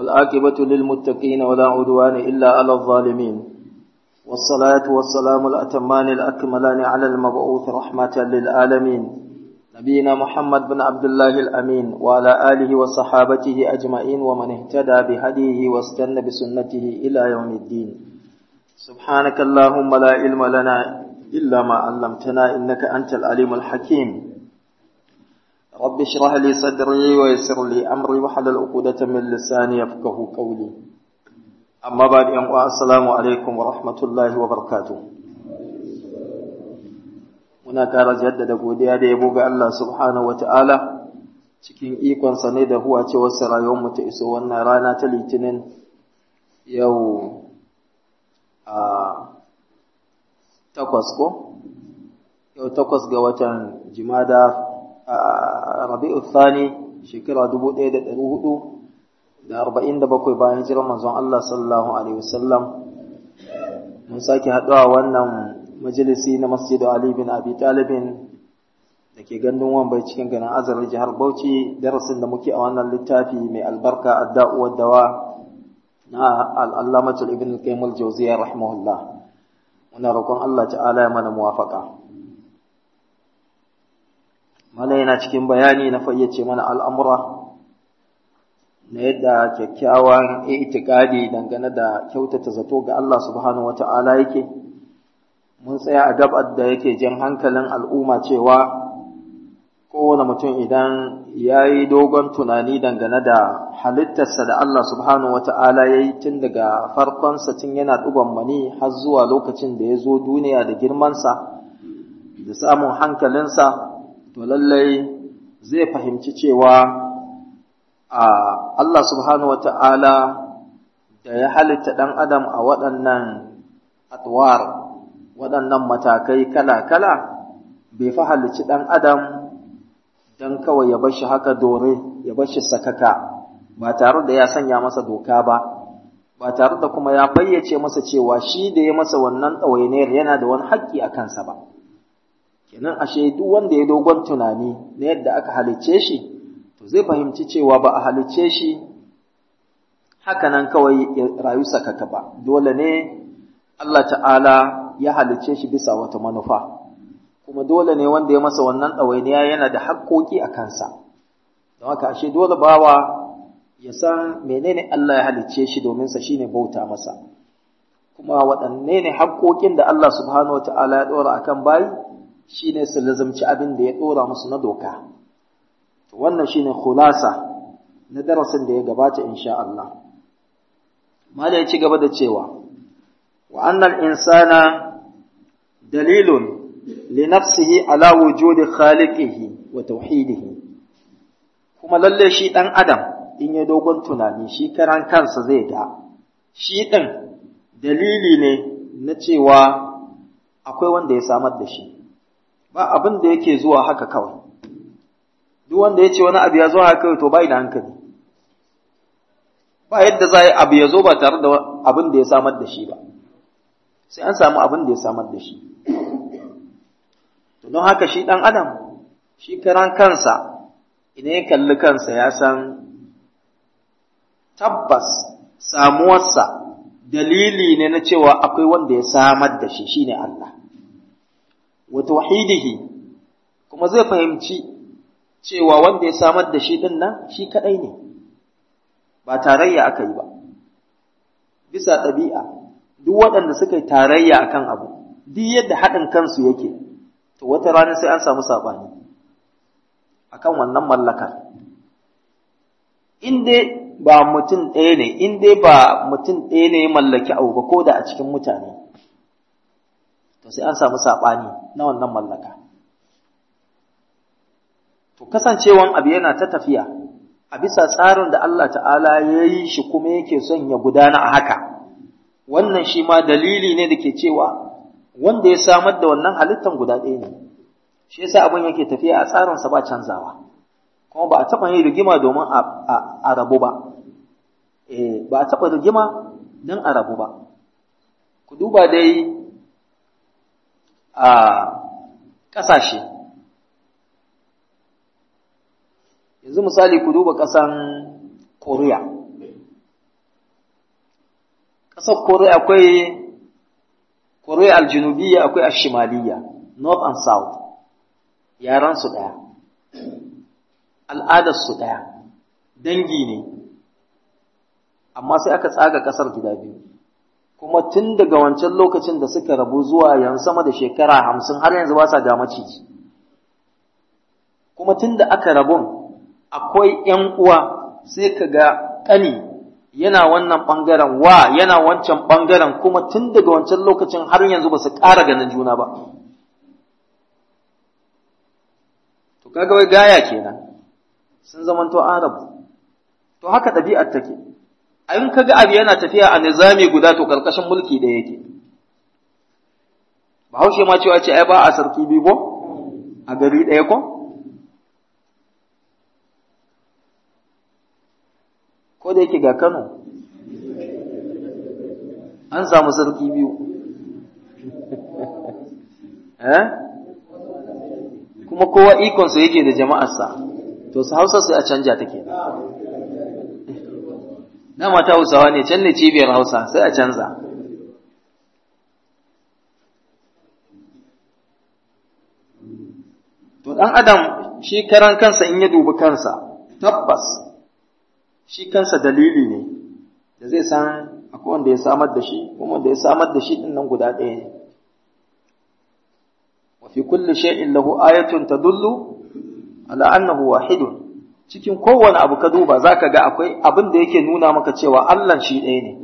والعاقبة للمتقين ولا عدوان إلا على الظالمين والصلاة والسلام الأتمان الأكملان على المبعوث رحمة للعالمين نبينا محمد بن عبد الله الأمين وعلى آله وصحابته أجمعين ومن اهتدى بهديه واستنى بسنته إلى يوم الدين سبحانك اللهم لا علم لنا إلا ما علمتنا إنك أنت العليم الحكيم رب اشرح لي صدري ويسر لي أمري وحلل عقدة من لساني يفقه قولي أما بعد السلام عليكم ورحمة الله وبركاته muna ƙara jaddada godiya da yabo ga Allah subhanahu wata'ala cikin ikonsa ne da huwa ce wasu rayuwarmu ta iso wannan rana ta litinin yau a takwas ko yau takwas ga watan jimada a rabi'u thani shekara dubu ɗaya da ɗari hudu da arba'in da bakwai bayan hijirar manzon Allah sallallahu alaihi wasallam mun sake haɗuwa wannan majalisi na masjidu Ali bin Abi Talibin da ke gandun wambai cikin ganin azarar jihar Bauchi darasin da muke a wannan littafi mai albarka adda'u dawa na al'allamatul ibn al-qayyim al-jawziyya rahimahullah muna roƙon Allah ta'ala ya mana muwafaqa mala yana cikin bayani na fayyace mana al'amura na yadda kyakkyawan itikadi dangane da kyautata zato ga Allah subhanahu wata'ala yake mun tsaya a gabar da yake jan hankalin al'umma cewa kowane mutum idan ya yi dogon tunani dangane da halittarsa da Allah subhanahu wata'ala ya yi tun daga farkonsa tun yana ɗugon mani har zuwa lokacin da ya zo duniya da girmansa da samun hankalinsa to lallai zai fahimci cewa a Allah subhanahu wata'ala da ya halitta ɗan adam a waɗannan atwar waɗannan matakai kala-kala bai fi halicci ɗan adam don kawai ya bar shi haka dore ya bar shi sakaka ba tare da ya sanya masa doka ba ba tare da kuma ya fayyace masa cewa shi da ya masa wannan ɗawainiyar yana da wani haƙƙi a kansa ba kenan ashe duk wanda ya dogon tunani na yadda aka halicce shi to zai fahimci cewa ba a halicce shi haka nan kawai ya rayu sakaka ba dole ne Allah ta'ala ya halicce shi bisa wata manufa kuma dole ne wanda ya masa wannan ɗawainiya yana da haƙƙoƙi a kansa don haka ashe dole bawa ya san menene Allah ya halicce shi domin sa shine bauta masa kuma waɗanne ne haƙƙoƙin da Allah subhanahu wata'ala ya ɗora akan bayi shine su lazumci abin da ya ɗora musu na doka to wannan shine khulasa na darasin da ya gabata insha Allah mala ya ci gaba da cewa وأن الإنسان دليل لنفسه على وجود خالقه وتوحيده kuma lalle shi ɗan adam in ya dogon tunani shi karan kansa zai ga shi ɗin dalili ne na cewa akwai wanda ya samar da shi ba abin da yake zuwa haka kawai duk wanda ya ce wani abu ya zo haka kawai to bai da hankali ba yadda za a yi abu ya zo ba tare da abin da ya samar da shi ba sai an samu abin da ya samar da shi. To don haka shi ɗan adam, shi karan kansa, idan ya kalli kansa ya san tabbas samuwarsa dalili ne na cewa akwai wanda ya samar da shi shine Allah. Wa tauhidihi kuma zai fahimci cewa wanda ya samar da shi ɗin nan shi kaɗai ne, ba tarayya aka yi ba, bisa ɗabi'a. duk waɗanda suka yi tarayya a kan abu, duk yadda haɗin kansu yake, to wata rana sai an samu saɓani a kan wannan mallakar. In dai ba mutum ɗaya ne, in dai ba mutum ɗaya ne ya mallaki abu ba ko da a cikin mutane, to sai an samu saɓani na wannan mallaka. To kasancewan abu yana ta tafiya a bisa tsarin da Allah ta'ala ya yi shi kuma yake son ya gudana a haka. wannan shi ma dalili ne da ke cewa wanda ya samar da wannan halittan guda ɗaya ne shi yasa abin yake tafiya a tsarinsa ba canzawa kuma ba a taɓa yin rigima domin a rabu ba eh ba a taɓa rigima don a rabu ba ku duba dai a ƙasashe yanzu misali ku duba ƙasan koriya ƙasar kore akwai kore aljinubiya akwai ashimaliya north and south yaransu ɗaya al'adarsu ɗaya dangi ne amma sai aka tsaga ƙasar gida biyu kuma tun daga wancan lokacin da suka rabu zuwa yan sama da shekara hamsin har yanzu ba sa ga maciji kuma tun da aka rabun akwai ‘yan uwa sai ka ga ƙani yana wannan ɓangaren wa yana wancan ɓangaren kuma tun daga wancan lokacin har yanzu ba su ƙara ganin juna ba to kaga wai gaya kenan sun zamanto arabu to haka ɗabi'ar take in ka ga abu yana tafiya a nizami guda to karkashin mulki ɗaya yake bahaushe ma cewa ce ai ba a sarki biyu ko a gari ɗaya ko ko da yake ga kano an samu sarki biyu eh kuma kowa ikonsa yake da jama'arsa to su hausa sai a canja take dama ta hausawa ne can ne cibiyar hausa sai a canza to ɗan adam shi karan kansa in ya dubi kansa tabbas shi kansa dalili ne da zai san akwai wanda ya samar da shi kuma wanda ya samar da shi ɗin nan guda ɗaya ne wa fi kulli shay'in lahu ayatun tadullu ala annahu wahidun cikin kowane abu ka duba za ka ga akwai abin da yake nuna maka cewa Allah shi ɗaya ne.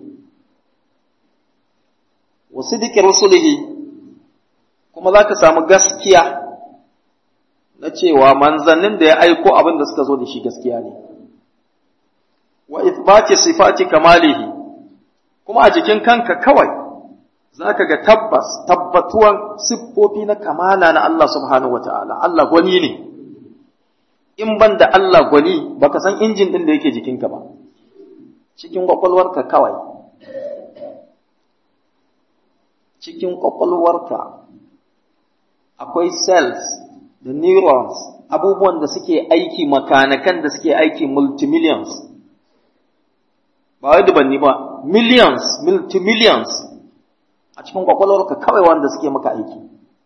Wasu dikin rusulihi kuma za ka samu gaskiya na cewa manzannin da ya aiko abin da suka zo da shi gaskiya ne. Wa ithbati sifati kamalihi kuma a jikin kanka kawai za ka ga tabbas tabbatuwan siffofi na kamala na Allah subhanahu wa ta'ala, Allah gwani ne. in ban da Allah gwani baka san injin ɗin da yake jikinka ba cikin ƙwaƙwalwarka kawai cikin ƙwaƙwalwarka akwai cells da neurons abubuwan da suke aiki makanakan da suke aiki multimillions ba wai dubanni ba millions multimillions a cikin ƙwaƙwalwarka kawai wanda suke maka aiki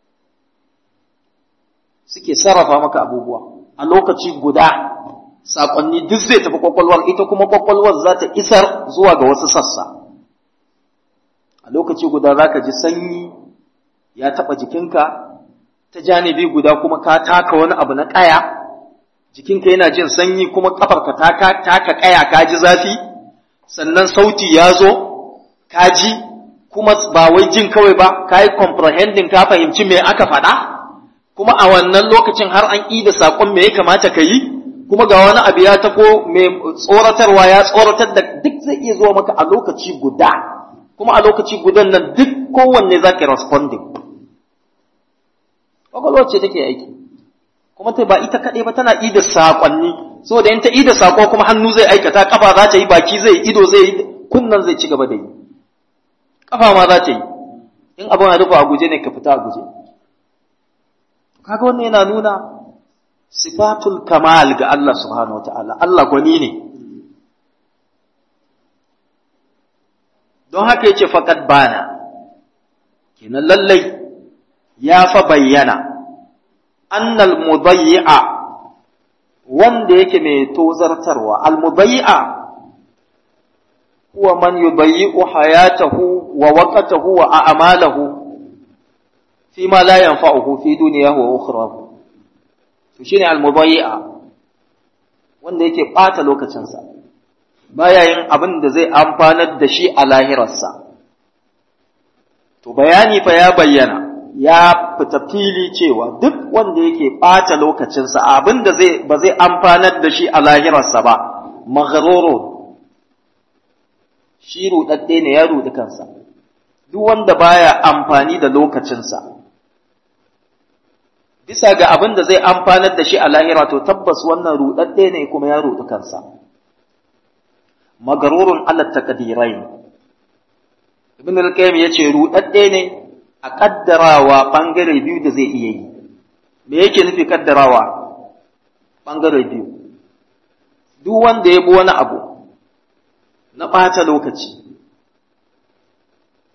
suke sarrafa maka abubuwa a lokaci guda saƙonni duk zai tafi kwakwalwar ita kuma kwakwalwar za ta isar zuwa ga wasu sassa a lokaci guda za ka ji sanyi ya taɓa jikinka ta janibi guda kuma ka taka wani abu na ƙaya jikinka yana jin sanyi kuma ƙafarka taka ƙaya ka ji zafi sannan sauti ya zo ka ji kuma ba wai jin kawai ba ka yi comprehending ka fahimci me aka faɗa kuma a wannan lokacin har an ƙi da saƙon me ya kamata ka yi kuma ga wani abu ya tafo mai tsoratarwa ya tsoratar da duk zai iya zuwa maka a lokaci guda kuma a lokaci gudan nan duk kowanne za ka responding ƙwaƙwalwar ce take aiki kuma ta ba ita kaɗai ba tana ida saƙonni saboda in ta ida saƙo kuma hannu zai aikata ƙafa za ta yi baki zai ido zai yi kunnan zai ci gaba da yi ƙafa ma za ta yi in abin a rufe a guje ne ka fita a guje kaga wannan yana nuna sifatul kamal ga Allah subhanahu wataala Allah gwani ne don haka yace faqad bana kenan lallai ya fa bayyana annal mudayyi'a wanda yake mai tozartarwa al mudayyi'a huwa man yudayyi'u hayatahu wa waqtahu wa a'malahu fi ma la yanfa'uhu fi dunyahu wa ukhrahu to shine al-mudayyi'a wanda yake bata lokacinsa baya yin abin da zai amfanar da shi a lahirarsa to bayani fa ya bayyana ya fita fili cewa duk wanda yake bata lokacinsa abin da zai ba zai amfanar da shi a lahirarsa ba maghrurun shi rudadde ne ya rudi kansa duk wanda baya amfani da lokacinsa bisa ga abin da zai amfanar da shi a lahira to tabbas wannan rudadde ne kuma ya rudu kansa magarurun ala taqdirain ibn al-qayyim yace rudadde ne a kaddarawa bangare biyu da zai iya yi me yake nufi kaddarawa bangare biyu duk wanda ya bi wani abu na ɓata lokaci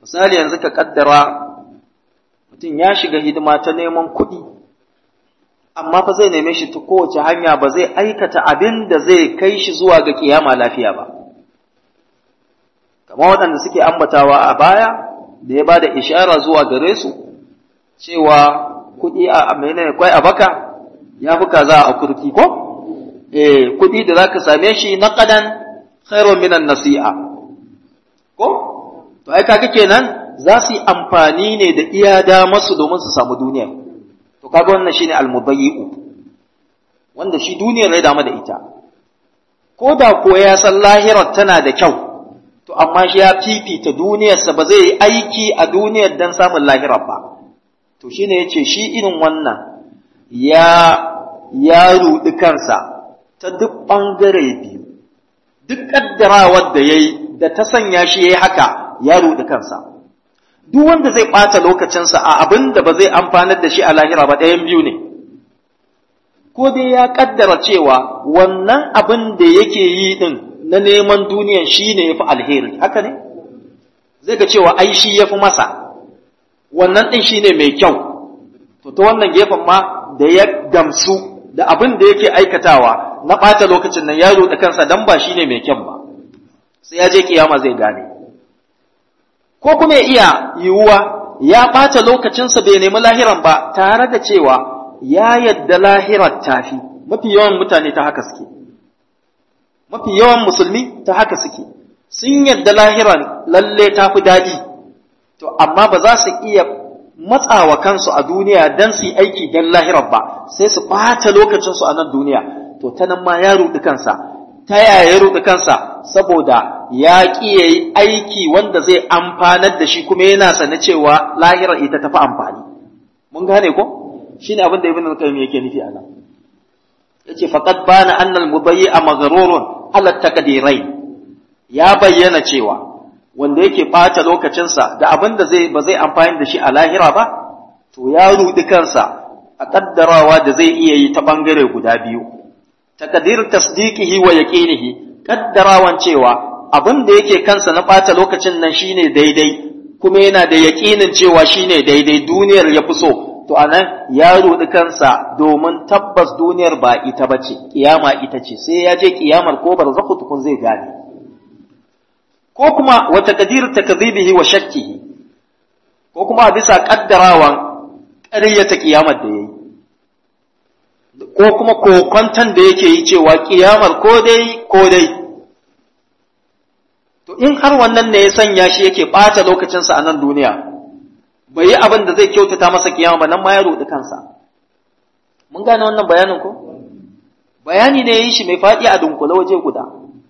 misali yanzu ka kaddara mutum ya shiga hidima ta neman kuɗi amma fa zai neme shi ta kowace hanya ba zai aikata abin da zai kai shi zuwa ga kiyama lafiya ba kamar waɗanda suke ambatawa a baya da ya ba da ishara zuwa gare su cewa kuɗi a menene kwai a baka ya fi kaza a kurki ko eh kuɗi da zaka same shi na qadan khairun minan nasi'a ko to ai kaga kenan za su yi amfani ne da iya da masu domin su samu duniya to kaga wannan shine almubayyi'u wanda shi duniyar ya damu da ita ko da ko ya san lahirar tana da kyau to amma shi ya fifita duniyarsa ba zai yi aiki a duniyar dan samun lahirar ba to shine yace shi irin wannan ya ya rudi kansa ta duk bangare biyu duk kaddarawar da yayi da ta sanya shi yayi haka ya rudi kansa duk wanda zai ɓata lokacinsa a abin da ba zai amfanar da shi a lahira ba ɗayan biyu ne ko dai ya kaddara cewa wannan abin da yake yi din na neman duniyan shi ne ya fi alheri haka ne zai ga cewa ai shi ya fi masa wannan ɗin shi ne mai kyau to ta wannan gefen ma da ya gamsu da abin da yake aikatawa na ɓata lokacin nan ya ruɗe kansa dan ba shi ne mai kyan ba sai ya je kiyama zai gane ko kuma ya iya yiwuwa ya ɓata lokacinsa bai nemi lahiran ba tare da cewa ya yadda lahirar tafi mafi yawan mutane ta haka suke mafi yawan musulmi ta haka suke sun yadda lahiran lalle ta fi daɗi to amma ba za su iya matsawa kansu a duniya don su yi aiki don lahirar ba sai su ɓata lokacinsu a nan duniya to ta nan ma ya ruɗi kansa ta yaya ya ruɗi kansa saboda ya ƙi ya yi aiki wanda zai amfanar da shi kuma yana sane cewa lahirar ita tafi amfani mun gane ko shine abin da ibn al-qayyim yake nufi a nan yace faqad bana anna al-mubayyi'a maghrurun ala taqdirai ya bayyana cewa wanda yake ɓata lokacinsa da abin da zai ba zai amfani da shi a lahira ba to ya rudi kansa a kaddarawa da zai iya yi ta bangare guda biyu taqdir tasdiqihi wa yaqinihi kaddarawan cewa abin da yake kansa na ɓata lokacin nan shine daidai kuma yana da yaƙinin cewa shine daidai duniyar ya fi so to anan ya rudi kansa domin tabbas duniyar ba ita bace kiyama ita ce sai ya je kiyamar ko barzakhu tukun zai gane ko kuma wa taqdir takdhibihi wa shakkihi ko kuma bisa kaddarawan ƙaryata kiyamar da yayi ko kuma kokonton da yake yi cewa kiyamar ko dai ko dai to in har wannan ne ya sanya shi yake ɓata lokacinsa a nan duniya bai yi abin da zai kyautata masa kiyama ba nan ma ya roɗi kansa mun gane wannan bayanin ko bayani ne ya yi shi mai faɗi a dunkule waje guda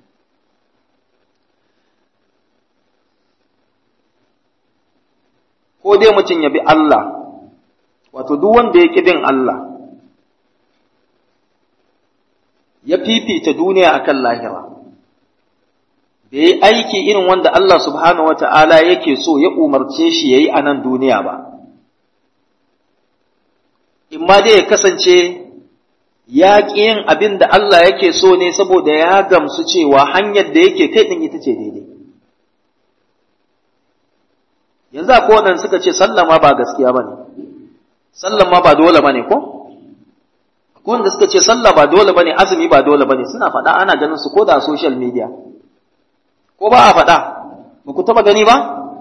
ko dai mutum ya bi Allah wato duk wanda ya ƙi bin Allah ya fifita duniya akan lahira da yi aiki irin wanda Allah subhanahu wata'ala yake so ya umarce shi ya yi a nan duniya ba in ma dai ya kasance ya ƙi yin abin da Allah yake so ne saboda ya gamsu cewa hanyar da yake kai ɗin ita ce daidai yanzu a kowane suka ce sallama ba gaskiya ba ne sallama ba dole ba ne ko wanda suka ce sallah ba dole bane azumi ba dole bane suna faɗa ana ganin su ko da social media ko ba a faɗa ba ku taɓa gani ba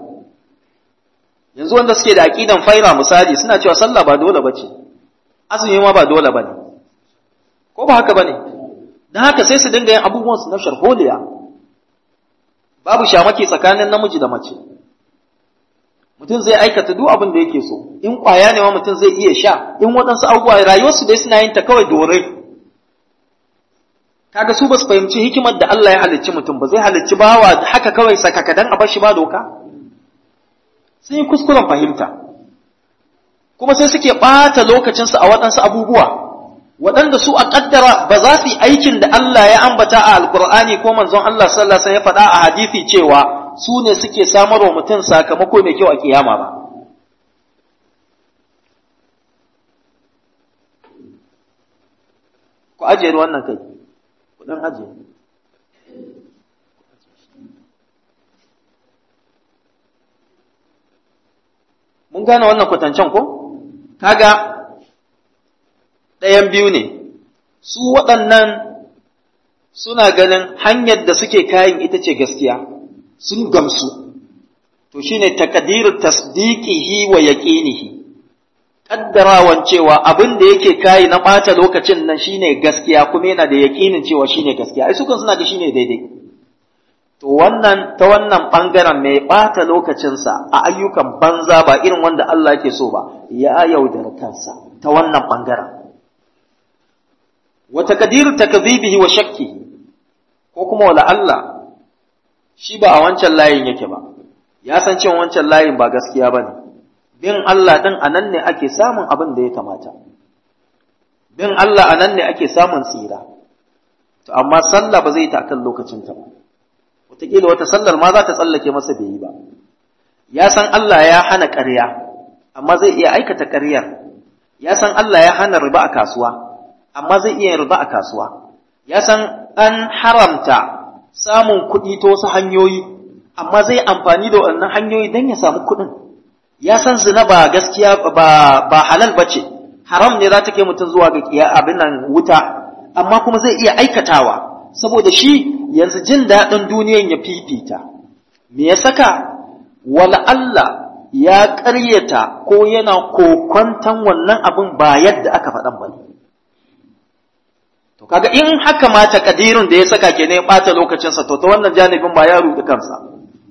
yanzu wanda suke da aqidan faira misali suna cewa sallah ba dole bace azumi ma ba dole bane ko ba haka bane dan haka sai su dinga yin abubuwan su na sharholiya babu shamaki tsakanin namiji da mace mutum zai aikata duk abin da yake so in kwaya ne ma mutum zai iya sha in waɗansu abubuwa rayuwarsu dai suna yin ta kawai dore kaga su ba su fahimci hikimar da Allah ya halicci mutum ba zai halicci bawa haka kawai sakakadan a bar shi ba doka sun yi kuskuren fahimta kuma sai suke ɓata lokacinsu a waɗansu abubuwa waɗanda su a ƙaddara ba za su yi aikin da Allah ya ambata a alkur'ani ko manzon Allah sallallahu alaihi wasallam ya faɗa a hadisi cewa su ne suke samar wa mutum sakamako mai kyau a kiyama ba. Ku ajiye wannan kai, ku ɗan ajiye. gane wannan kwatancen ko kaga ɗayan biyu ne su waɗannan suna ganin hanyar da suke kayan ita ce gaskiya sun gamsu to shine takadiru tasdiqihi wa yaqinihi kaddarawan cewa abin da yake kayi na ɓata lokacin nan shine gaskiya kuma yana da yaƙinin cewa shine gaskiya ai sukan suna ga shine daidai to wannan ta wannan ɓangaren mai ɓata lokacinsa a ayyukan banza ba irin wanda Allah yake so ba ya yaudara kansa ta wannan ɓangaren wa takdiru takdhibihi wa shakki ko kuma wala Allah shi ba a wancan layin yake ba ya san cewa wancan layin ba gaskiya bane bin Allah ɗin a nan ne ake samun abin da ya kamata, bin Allah a nan ne ake samun tsira, to amma sallah ba zai yi ta akan lokacinta ba, wataƙila wata sallar ma za ta tsallake masa bai yi ba, ya san Allah ya hana ƙarya, amma zai iya aikata ƙaryar, ya san Allah ya hana riba a kasuwa, amma zai iya riba a kasuwa, ya san an haramta samun kuɗi ta wasu hanyoyi, amma zai amfani da wannan hanyoyi don ya samu kuɗin. ya san zina ba gaskiya ba ba halal bace haram ne za ta kai mutum zuwa ga kiya abin nan wuta amma kuma zai iya aikatawa saboda shi yanzu jin daɗin duniyan ya fifita me ya saka wala Allah ya ƙaryata ko yana kokwantan wannan abin ba yadda aka faɗan ba ne to kaga in haka ma takadirin da ya saka ke ne ya ɓata lokacinsa to ta wannan janibin ba ya ruɗi kansa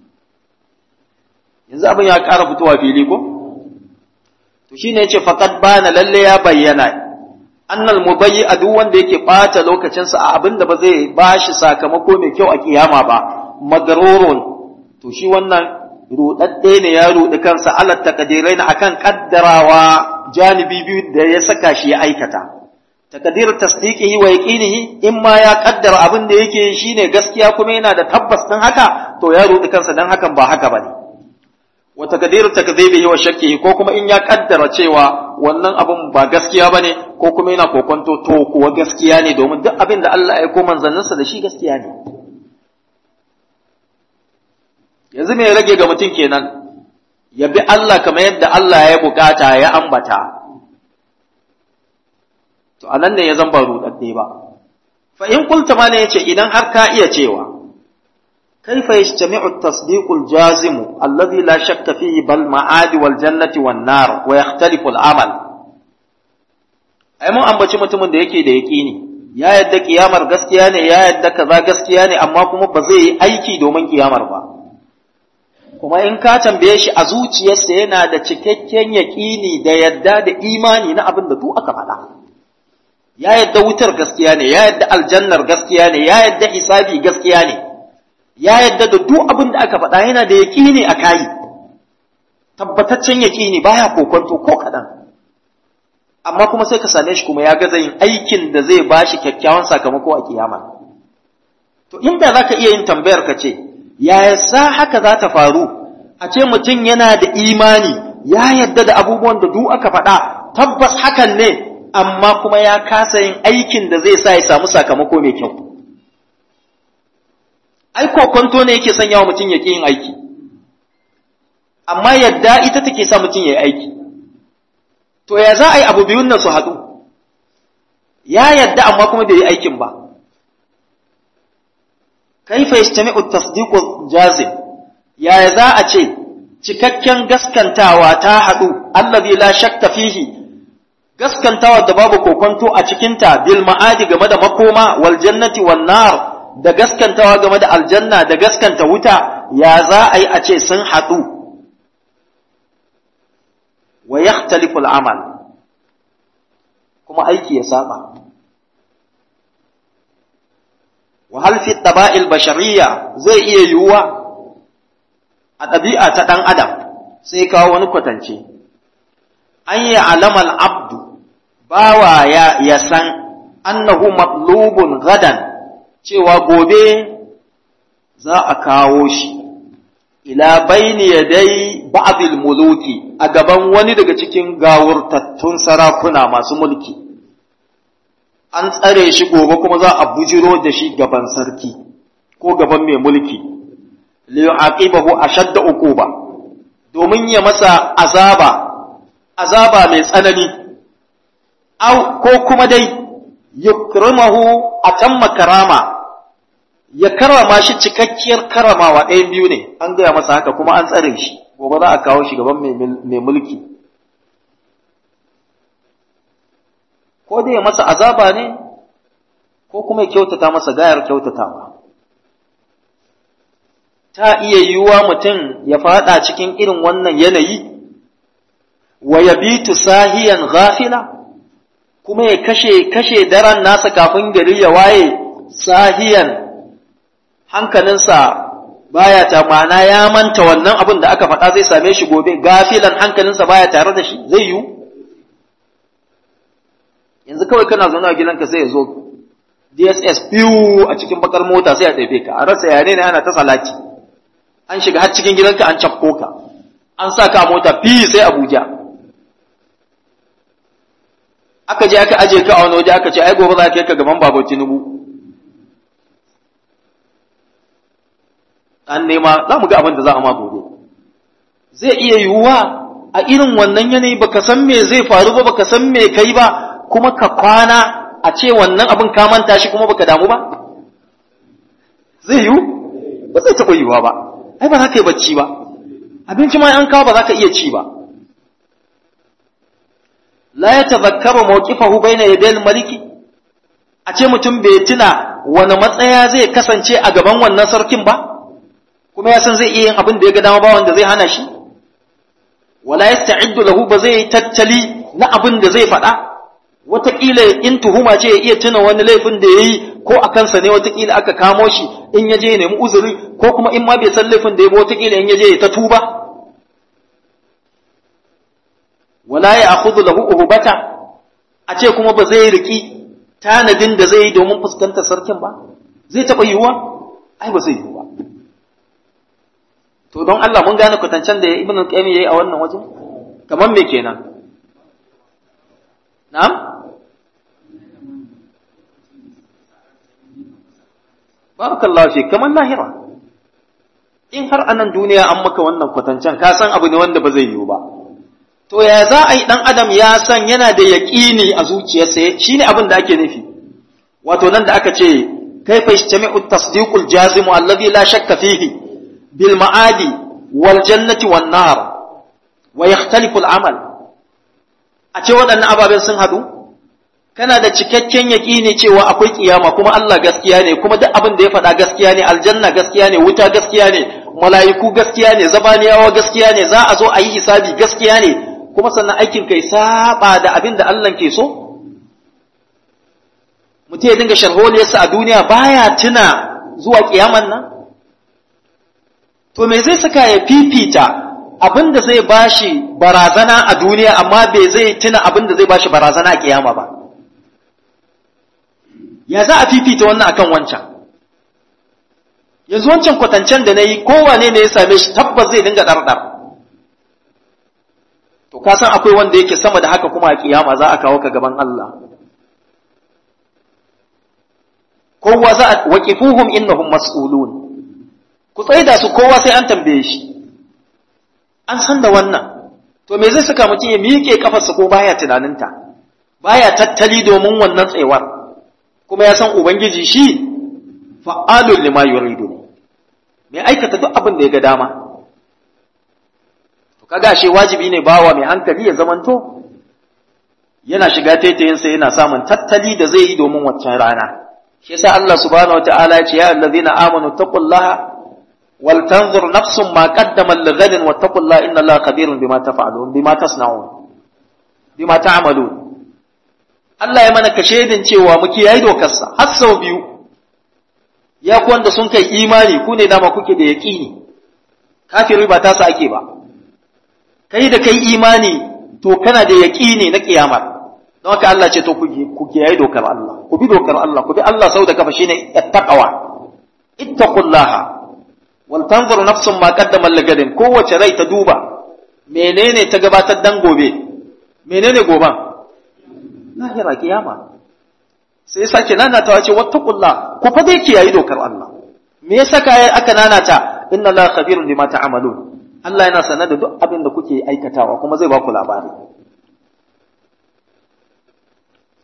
yanzu abin ya ƙara fitowa fili ko to shine yace faqad bana lalle ya bayyana annal mubayyi a duk wanda yake bata lokacinsa a abin da ba zai bashi sakamako mai kyau a kiyama ba magarurun to shi wannan rudadde ne ya rudi kansa alat takdiraina akan kaddarawa janibi biyu da ya saka shi ya aikata takdir tasdiqihi wa yaqinihi in ma ya kaddara abin da yake shine gaskiya kuma yana da tabbas din haka to ya rudi kansa dan hakan ba haka bane wa takdiru takdhibihi wa shakkihi ko kuma in ya kaddara cewa wannan abun ba gaskiya bane ko kuma yana kokonto to kuwa gaskiya ne domin duk abin da Allah ya ko manzanninsa da shi gaskiya ne yanzu me rage ga mutum kenan ya bi Allah kamar yadda Allah ya bukata ya ambata to anan ne ya zan ba rudadde ba fa in kulta ma ne yace idan har ka iya cewa كيف يجتمع التصديق الجازم الذي لا شك فيه بل معاد والجنة والنار ويختلف العمل ai mun ambaci mutumin da yake da yaƙini ya yadda kiyamar gaskiya ne ya yadda kaza gaskiya ne amma kuma ba zai yi aiki domin kiyamar ba kuma in ka tambaye shi a zuciyarsa yana da cikakken yaƙini da yadda da imani na abin da duk aka faɗa ya yadda wutar gaskiya ne ya yadda aljannar gaskiya ne ya yadda hisabi gaskiya ne ya yadda da duk abin da aka faɗa yana da yaƙini a kayi tabbataccen yaƙini baya kokonto ko kaɗan amma kuma sai ka same shi kuma ya gaza yin aikin da zai ba shi kyakkyawan sakamako a kiyama to inda za ka iya yin tambayar ka ce yaya sa haka za ta faru a ce mutum yana da imani ya yadda da abubuwan da duk aka faɗa tabbas hakan ne amma kuma ya kasa yin aikin da zai sa ya samu sakamako mai kyau ai kokonto ne yake sanya wa mutum ya yin aiki amma yadda ita take sa mutum ya yi aiki to ya za a yi abu biyun nan su haɗu ya yadda amma kuma bai yi aikin ba kaifa yastami'u tasdiqu jazim ya za a ce cikakken gaskantawa ta haɗu allazi la shakka fihi gaskantawa da babu kokonto a cikinta bil ma'adi game da makoma wal jannati wan nar da gaskantawa game da aljanna da gaskanta wuta ya za a yi a ce sun haɗu wa yakhtalifu al'amal kuma aiki ya saba wa hal fi taba'il bashariyya zai iya yiwuwa a ɗabi'a ta ɗan adam sai kawo wani kwatance an yi alamal abdu bawa ya, ya san annahu matlubun gadan cewa gobe za a kawo shi ila baini yadai ba'dil muluki a gaban wani daga cikin gawurtattun sarakuna masu mulki an tsare shi gobe kuma za a bujiro da shi gaban sarki ko gaban mai mulki li yu'aqibahu ashadda uquba domin ya masa azaba azaba mai tsanani au ko kuma dai yukrimahu atamma karama ya karama shi cikakkiyar karamawa ɗayan biyu ne an gaya masa haka kuma an tsare shi gobe za a kawo shi gaban mai mulki ko dai ya masa azaba ne ko kuma ya kyautata masa gayar kyautatawa ta iya yiwuwa mutum ya fada cikin irin wannan yanayi wa yabitu sahiyan ghafila kuma ya kashe kashe daren nasa kafin gari ya waye sahiyan hankalinsa baya ta mana ya manta wannan abin da aka faɗa zai same shi gobe gafilan hankalinsa baya tare da shi zai yiwu yanzu kawai kana zaune a gidanka sai ya zo DSS biyu a cikin bakar mota sai a ɗaife ka a rasa yare ne ana ta salati an shiga har cikin gidanka an cafko ka an sa ka mota fi sai Abuja aka je aka aje ka a wani waje aka ce ai gobe za ka kai ka gaban babu Tinubu an nema za mu ga abin da za a ma gobe zai iya yiwuwa a irin wannan yanayi baka san me zai faru ba baka san me kai ba kuma ka kwana a ce wannan abin ka manta shi kuma baka damu ba zai yiwu ba zai taɓa yiwuwa ba ai ba za ka yi bacci ba abinci ma an kawo ba za ka iya ci ba la ya tazakkaru mawqifahu baina yadayil maliki a ce mutum bai tuna wani matsaya zai kasance a gaban wannan sarkin ba kuma ya san zai iya yin abin da ya ga dama ba wanda zai hana shi wala yasta'iddu lahu ba zai tattali na abin da zai faɗa wataƙila in tuhuma ce ya iya tuna wani laifin da ya yi ko a kansa ne wataƙila aka kamo shi in ya je ya nemi uzuri ko kuma in ma bai san laifin da ya ba wataƙila in ya je ya ta tuba wala ya akhudhu lahu uhbata a ce kuma ba zai riki tanadin da zai yi domin fuskantar sarkin ba zai taɓa yiwuwa ai ba zai yiwu ba to don Allah mun gane kwatancen da ibn al-qayyim yayi a wannan wajen kamar me kenan na'am barakallahu fi kamar lahira in har anan duniya an maka wannan kwatancen ka san abu ne wanda ba zai yiwu ba to ya za a yi dan adam ya san yana da yaƙini a zuciyarsa shine abin da ake nufi wato nan da aka ce kaifa yajtami'u at-tasdiqul jazimu alladhi la shakka fihi بالمعاد والجنة والنار ويختلف العمل ace waɗannan ababen sun haɗu kana da cikakken yaƙini cewa akwai kiyama kuma Allah gaskiya ne kuma duk abin da ya faɗa gaskiya ne aljanna gaskiya ne wuta gaskiya ne mala'iku gaskiya ne zabaniyawa gaskiya ne za a zo a yi hisabi gaskiya ne kuma sannan aikin kai saba da abin da Allah ke so mutum ya dinga sharholiyarsa a duniya baya tuna zuwa kiyaman nan to me zai saka ya fifita abin da zai bashi barazana a duniya amma bai zai tuna abin da zai bashi barazana a kiyama ba ya za a fifita wannan akan wancan yanzu wancan kwatancen da na yi kowane ne ya same shi tabbas zai dinga ɗarɗar to ka san akwai wanda yake sama da haka kuma a kiyama za a kawo ka gaban Allah kowa za a waqifuhum innahum mas'ulun ku tsaida su kowa sai an tambaye shi an san da wannan to me zai saka mutum ya miƙe kafarsa ko baya tunaninta baya tattali domin wannan tsayuwar kuma ya san ubangiji shi fa'alul lima yuridu ne mai aikata duk abin da ya ga dama to kaga shi wajibi ne bawa mai hankali ya zamanto yana shiga taitayinsa yana samun tattali da zai yi domin waccan rana shi yasa Allah subhanahu wataala ya ce ya allazina amanu taqullaha ولتنظر نفس ما قدم لغد واتقوا الله ان الله خبير بما تفعلون بما تصنعون بما تعملون Allah ya mana kashedin cewa muke yayi dokarsa har sau biyu ya ku wanda sun kai imani ku ne dama kuke da yaqini kafiri ba ta sa ake ba kai da kai imani to kana da yaqini na kiyamar don haka Allah ce to ku ku yayi dokar Allah ku bi dokar Allah ku bi Allah sau da kafa shine attaqwa ittaqullaha waltanzur nafsun ma qaddama lagadin kowace rai ta duba menene ta gabatar dan gobe menene goban lahira kiyama sai sake nanata wace wattaqullah ku fa dai kiyayi dokar Allah me yasa kai aka nanata inna la khabirun bima ta'malun Allah yana sanar da duk abin da kuke aikatawa kuma zai ba ku labari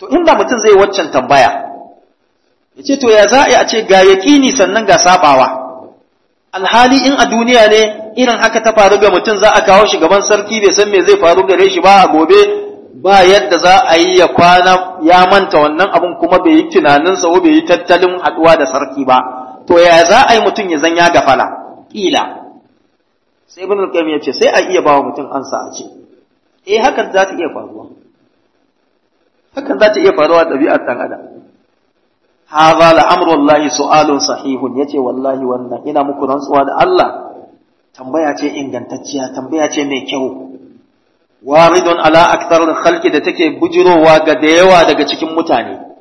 to inda mutum zai waccan tambaya ya ce to ya za a ce ga yaƙini sannan ga sabawa alhali in a duniya ne irin haka ta faru ga mutum za a kawo shi gaban sarki bai san me zai faru gare shi ba a gobe ba yadda za a yi ya kwana ya manta wannan abun kuma bai yi tunaninsa ko bai yi tattalin haɗuwa da sarki ba to ya za a yi mutum ya zan ya gafala ƙila sai ibn al ya ce sai a iya ba wa mutum ansa a ce eh hakan za ta iya faruwa hakan za ta iya faruwa ɗabi'ar ɗan adam hadha la amru Allah su'alun sahihun yace wallahi wannan ina muku rantsuwa da Allah tambaya ce ingantacciya tambaya ce mai kyau waridun ala aktar khalqi da take bujirowa ga da yawa daga cikin mutane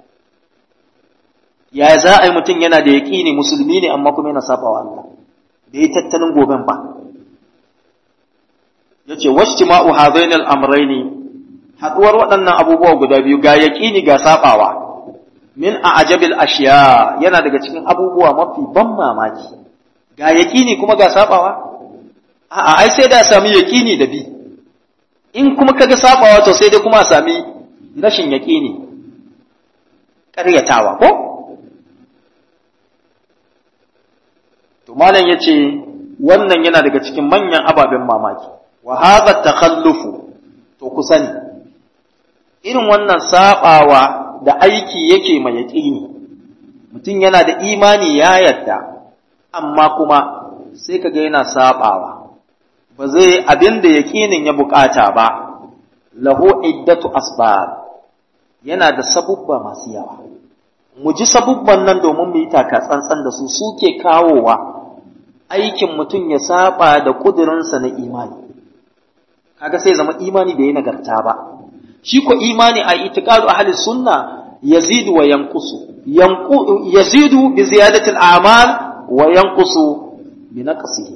ya za a yi mutum yana da yaƙini musulmi ne amma kuma yana saba wa Allah bai tattalin goben ba yace wajtima'u hadain al-amrayni haduwar waɗannan abubuwa guda biyu ga yaƙini ga sabawa min a'jabil ashiya yana daga cikin abubuwa mafi ban mamaki ga yaƙini kuma ga sabawa a'a ai sai da sami yaƙini da bi in kuma kaga sabawa to sai dai kuma a sami rashin yaƙini ƙaryatawa ko to malam yace wannan yana daga cikin manyan ababen mamaki wa hadha takhallufu to ku sani irin wannan sabawa da aiki yake mai yaƙini mutum yana da imani ya yadda amma kuma sai kaga yana sabawa ba zai abin da yaƙinin ya bukata ba lahu iddatu asbab yana da sabubba masu yawa mu ji sabubban nan domin mu yi taka tsantsan da su suke kawowa aikin mutum ya saba da kudurinsa na imani kaga sai zama imani bai yi nagarta ba shi ko imani a itiqadu ahli sunna yazidu wa yanqusu yanqu yazidu bi ziyadati al-a'mal wa yanqusu bi naqsihi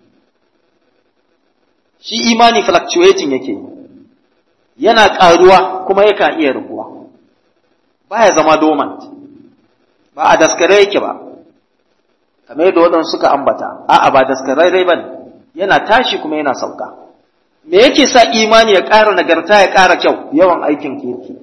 shi imani fluctuating yake yana ƙaruwa kuma yakan iya raguwa baya zama dormant ba a daskare yake ba kamar yadda waɗansu suka ambata a'a ba daskararre ba ne yana tashi kuma yana sauka me yake sa imani ya ƙara nagarta ya ƙara kyau yawan aikin kirki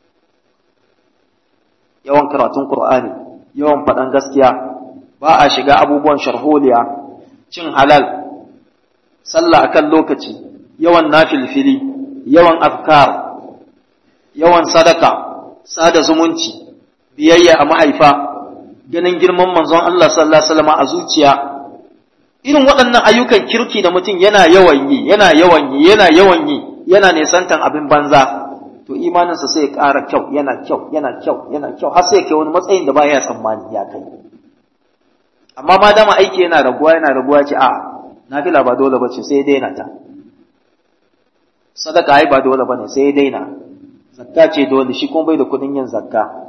yawan karatun qur'ani yawan faɗan gaskiya ba a shiga abubuwan sharholiya cin halal sallah akan lokaci yawan nafilfili yawan afkar yawan sadaka sada zumunci biyayya a mahaifa ganin girman manzon Allah sallallahu alaihi wasallam a zuciya irin waɗannan ayyukan kirki da mutum yana yawan yi yana yawan yi yana yawan yi yana nesantan abin banza to imaninsa sai ya ƙara kyau yana kyau yana kyau yana kyau har sai ya kai wani matsayin da baya tsammani ya kai amma ma dama aiki yana raguwa yana raguwa ce a nafila ba dole ba ce sai daina ta sadaka ai ba dole ba ne sai daina zakka ce dole shi kuma bai da kuɗin yin zakka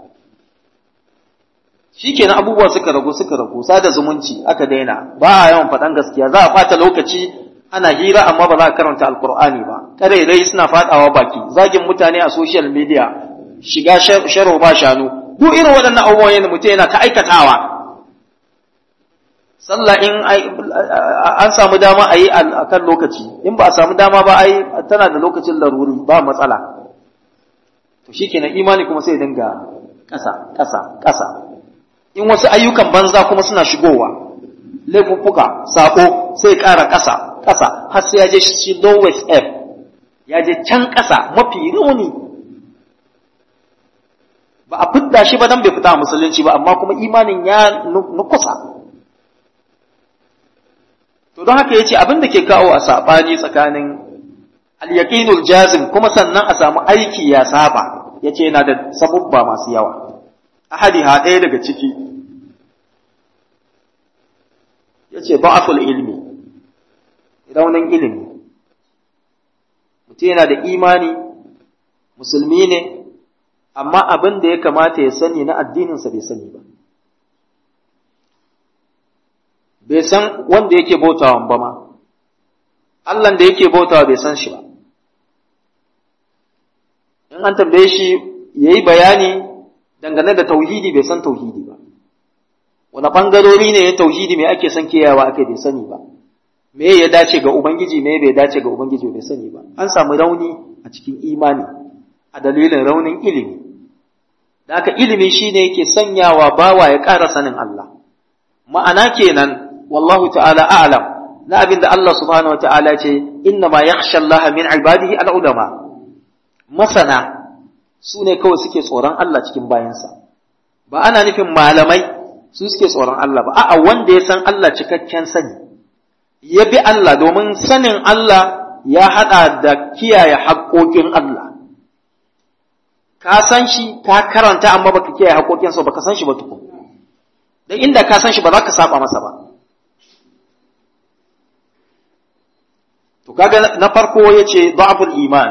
shi kenan abubuwa suka ragu suka ragu sada zumunci aka daina ba a yawan faɗan gaskiya za a ɓata lokaci ana hira amma ba za a karanta alkur'ani ba rai suna faɗawa baki zagin mutane a social media shiga sharo ba shanu duk irin waɗannan abubuwan yana mutum yana ta aikatawa sallah in an samu dama a yi a kan lokaci in ba a samu dama ba ai tana da lokacin laruri ba matsala to shikenan imani kuma sai dinga ƙasa ƙasa ƙasa in wasu ayyukan banza kuma suna shigowa laifuffuka sako sai ƙara ƙasa ƙasa har sai ya je shi lowest f ya je can ƙasa mafi rauni ba a fidda shi ba dan bai fita musulunci ba amma kuma imanin ya nukusa to don haka yace abin da ke kawo a sabani tsakanin al-yaqinul jazim kuma sannan a samu aiki ya saba yace yana da sabubba masu yawa ahadi ha ɗaya daga ciki yace ba'ful ilmi raunin ilimi mutum yana da imani musulmi ne amma abin da ya kamata ya sani na addininsa bai sani ba bai san wanda yake bautawa ba ma Allah da yake bautawa bai san shi ba in an tambaye shi ya yi bayani dangane da tauhidi bai san tauhidi ba wani ɓangarori ne ya tauhidi mai ake son kiyawa ake bai sani ba me ya dace ga ubangiji me bai dace ga ubangiji bai sani ba an samu rauni a cikin imani a dalilin raunin ilimi da haka ilimi shine yake sanyawa bawa ya ƙara sanin Allah ma'ana kenan wallahu ta'ala a'lam na abin da Allah subhanahu wa ta'ala ce inna ma yakhsha Allah min ibadihi al-ulama masana su ne kawai suke tsoron Allah cikin bayansa ba ana nufin malamai su suke tsoron Allah ba a'a wanda ya san Allah cikakken sani ya bi Allah domin sanin Allah ya haɗa da kiyaye haƙoƙin Allah ka san shi ka karanta amma baka kiyaye haƙoƙinsa baka san shi ba tukun dan inda ka san shi ba za ka saba masa ba to kaga na farko yace da'ful iman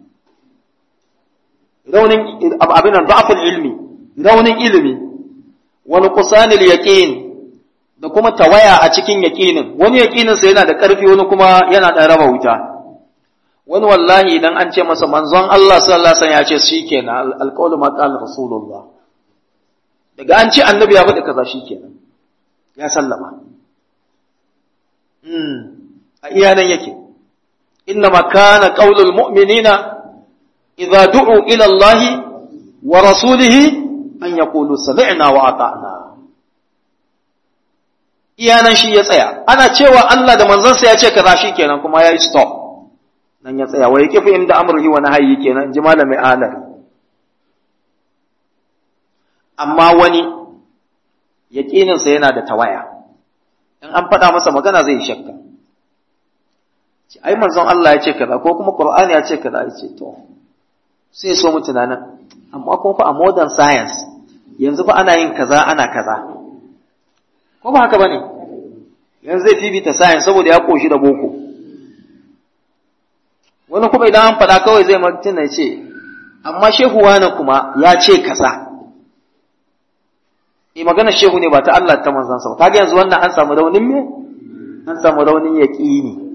raunin abin nan da'ful ilmi raunin ilimi wa nuqsanil yaqin da kuma tawaya a cikin yaqinin wani yaqinin sa yana da ƙarfi wani kuma yana da raba wuta wani wallahi idan an ce masa manzon Allah sallallahu alaihi wasallam ya ce shikenan alqawlu ma qala rasulullah daga an ce annabi ya faɗi kaza shikenan ya sallama mm a iyanan yake إنما كان قول المؤمنين إذا دعوا إلى الله ورسوله أن يقولوا سمعنا وأطعنا iyanan shi ya tsaya ana cewa Allah da manzansa ya ce kaza shi kenan kuma ya yi stop nan ya tsaya wai kifi inda amurhi wa nahyi kenan ji malamin alari amma wani yaƙininsa yana da tawaya in an faɗa masa magana zai shakka ai manzon Allah ya ce kaza ko kuma Qur'ani ya ce kaza ya ce to sai so mu tunanin amma kuma fa a modern science yanzu fa ana yin kaza ana kaza ko ba haka bane yanzu zai fifita science saboda ya koshi da boko wani kuma idan an faɗa kawai zai mutum ya ce amma shehu wani kuma ya ce kaza eh magana shehu ne ba ta Allah ta manzansa ba kaga yanzu wannan an samu raunin me an samu raunin yaqini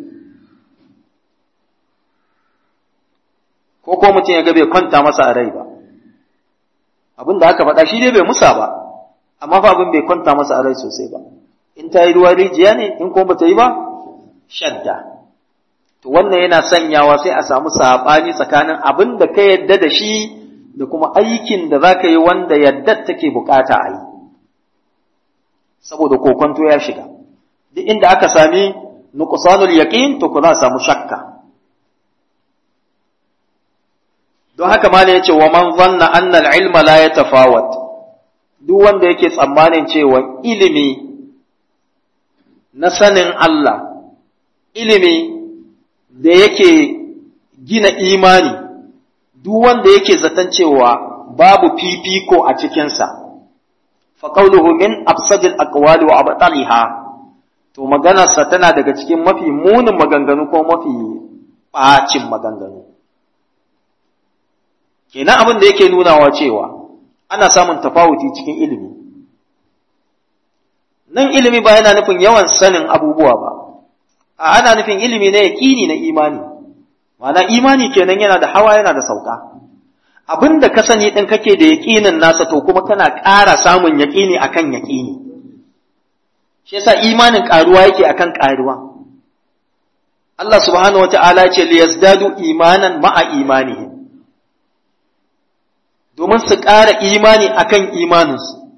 ko ko mutum ya ga bai kwanta masa a rai ba abin da aka faɗa shi dai bai musa ba amma fa abin bai kwanta masa a rai sosai ba in ta yi ruwa rijiya ne in kuma bata yi ba shadda to wannan yana sanyawa sai a samu saɓani tsakanin abin da ka yadda da shi da kuma aikin da za ka yi wanda yadda take bukata a yi saboda kokonto ya shiga duk inda aka sami nuqsanul yaqin to ku za a samu shakka don haka ma ya ce wa man zanna anna al-ilma la yatafawat duk wanda yake tsammanin cewa ilimi na sanin Allah ilimi da yake gina imani duk wanda yake zaton cewa babu fifiko a cikinsa fa qawluhu min afsadil aqwali wa abtaliha to maganarsa tana daga cikin mafi munin maganganu ko mafi bacin maganganu kenan abin da yake nunawa cewa ana samun tafawuti cikin ilimi nan ilimi ba yana nufin yawan sanin abubuwa ba a ana nufin ilimi na yaƙini na imani ma'ana imani kenan yana da hawa yana da sauka abin da ka sani ɗin kake da yaƙinin nasa to kuma kana ƙara samun yaƙini akan yaƙini shi yasa imanin ƙaruwa yake akan ƙaruwa Allah subhanahu wa ta'ala ce liyazdadu imanan ma'a imanihim domin su ƙara imani akan imaninsu.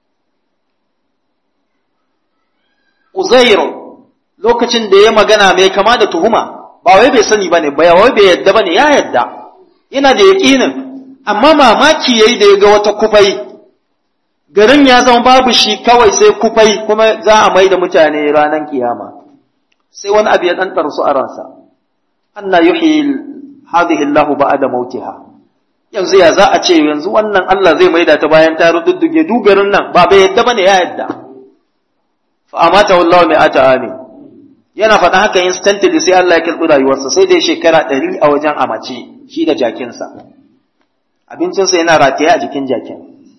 Uzairu lokacin da ya magana mai kama da tuhuma, ba wai bai sani ba ne, ba wai bai yadda ba ne, ya yadda, yana da yaƙinin, amma mamaki ya yi da ya ga wata kufai, garin ya zama babu shi kawai sai kufai kuma za a mai da mutane ranar kiyama. Sai wani abu ya ɗanɗar su a ransa, anna yuhi hadhihi Allahu ba'da mautiha. yanzu ya za a ce yanzu wannan Allah zai maida ta bayan ta rududduge dugarin nan ba bai yadda bane ya yadda fa amata wallahu mai ata amin yana faɗa haka instantly sai Allah ya kirɓi rayuwarsa sai dai shekara ɗari a wajen amace shi da jakinsa abincinsa yana rataye a jikin jakin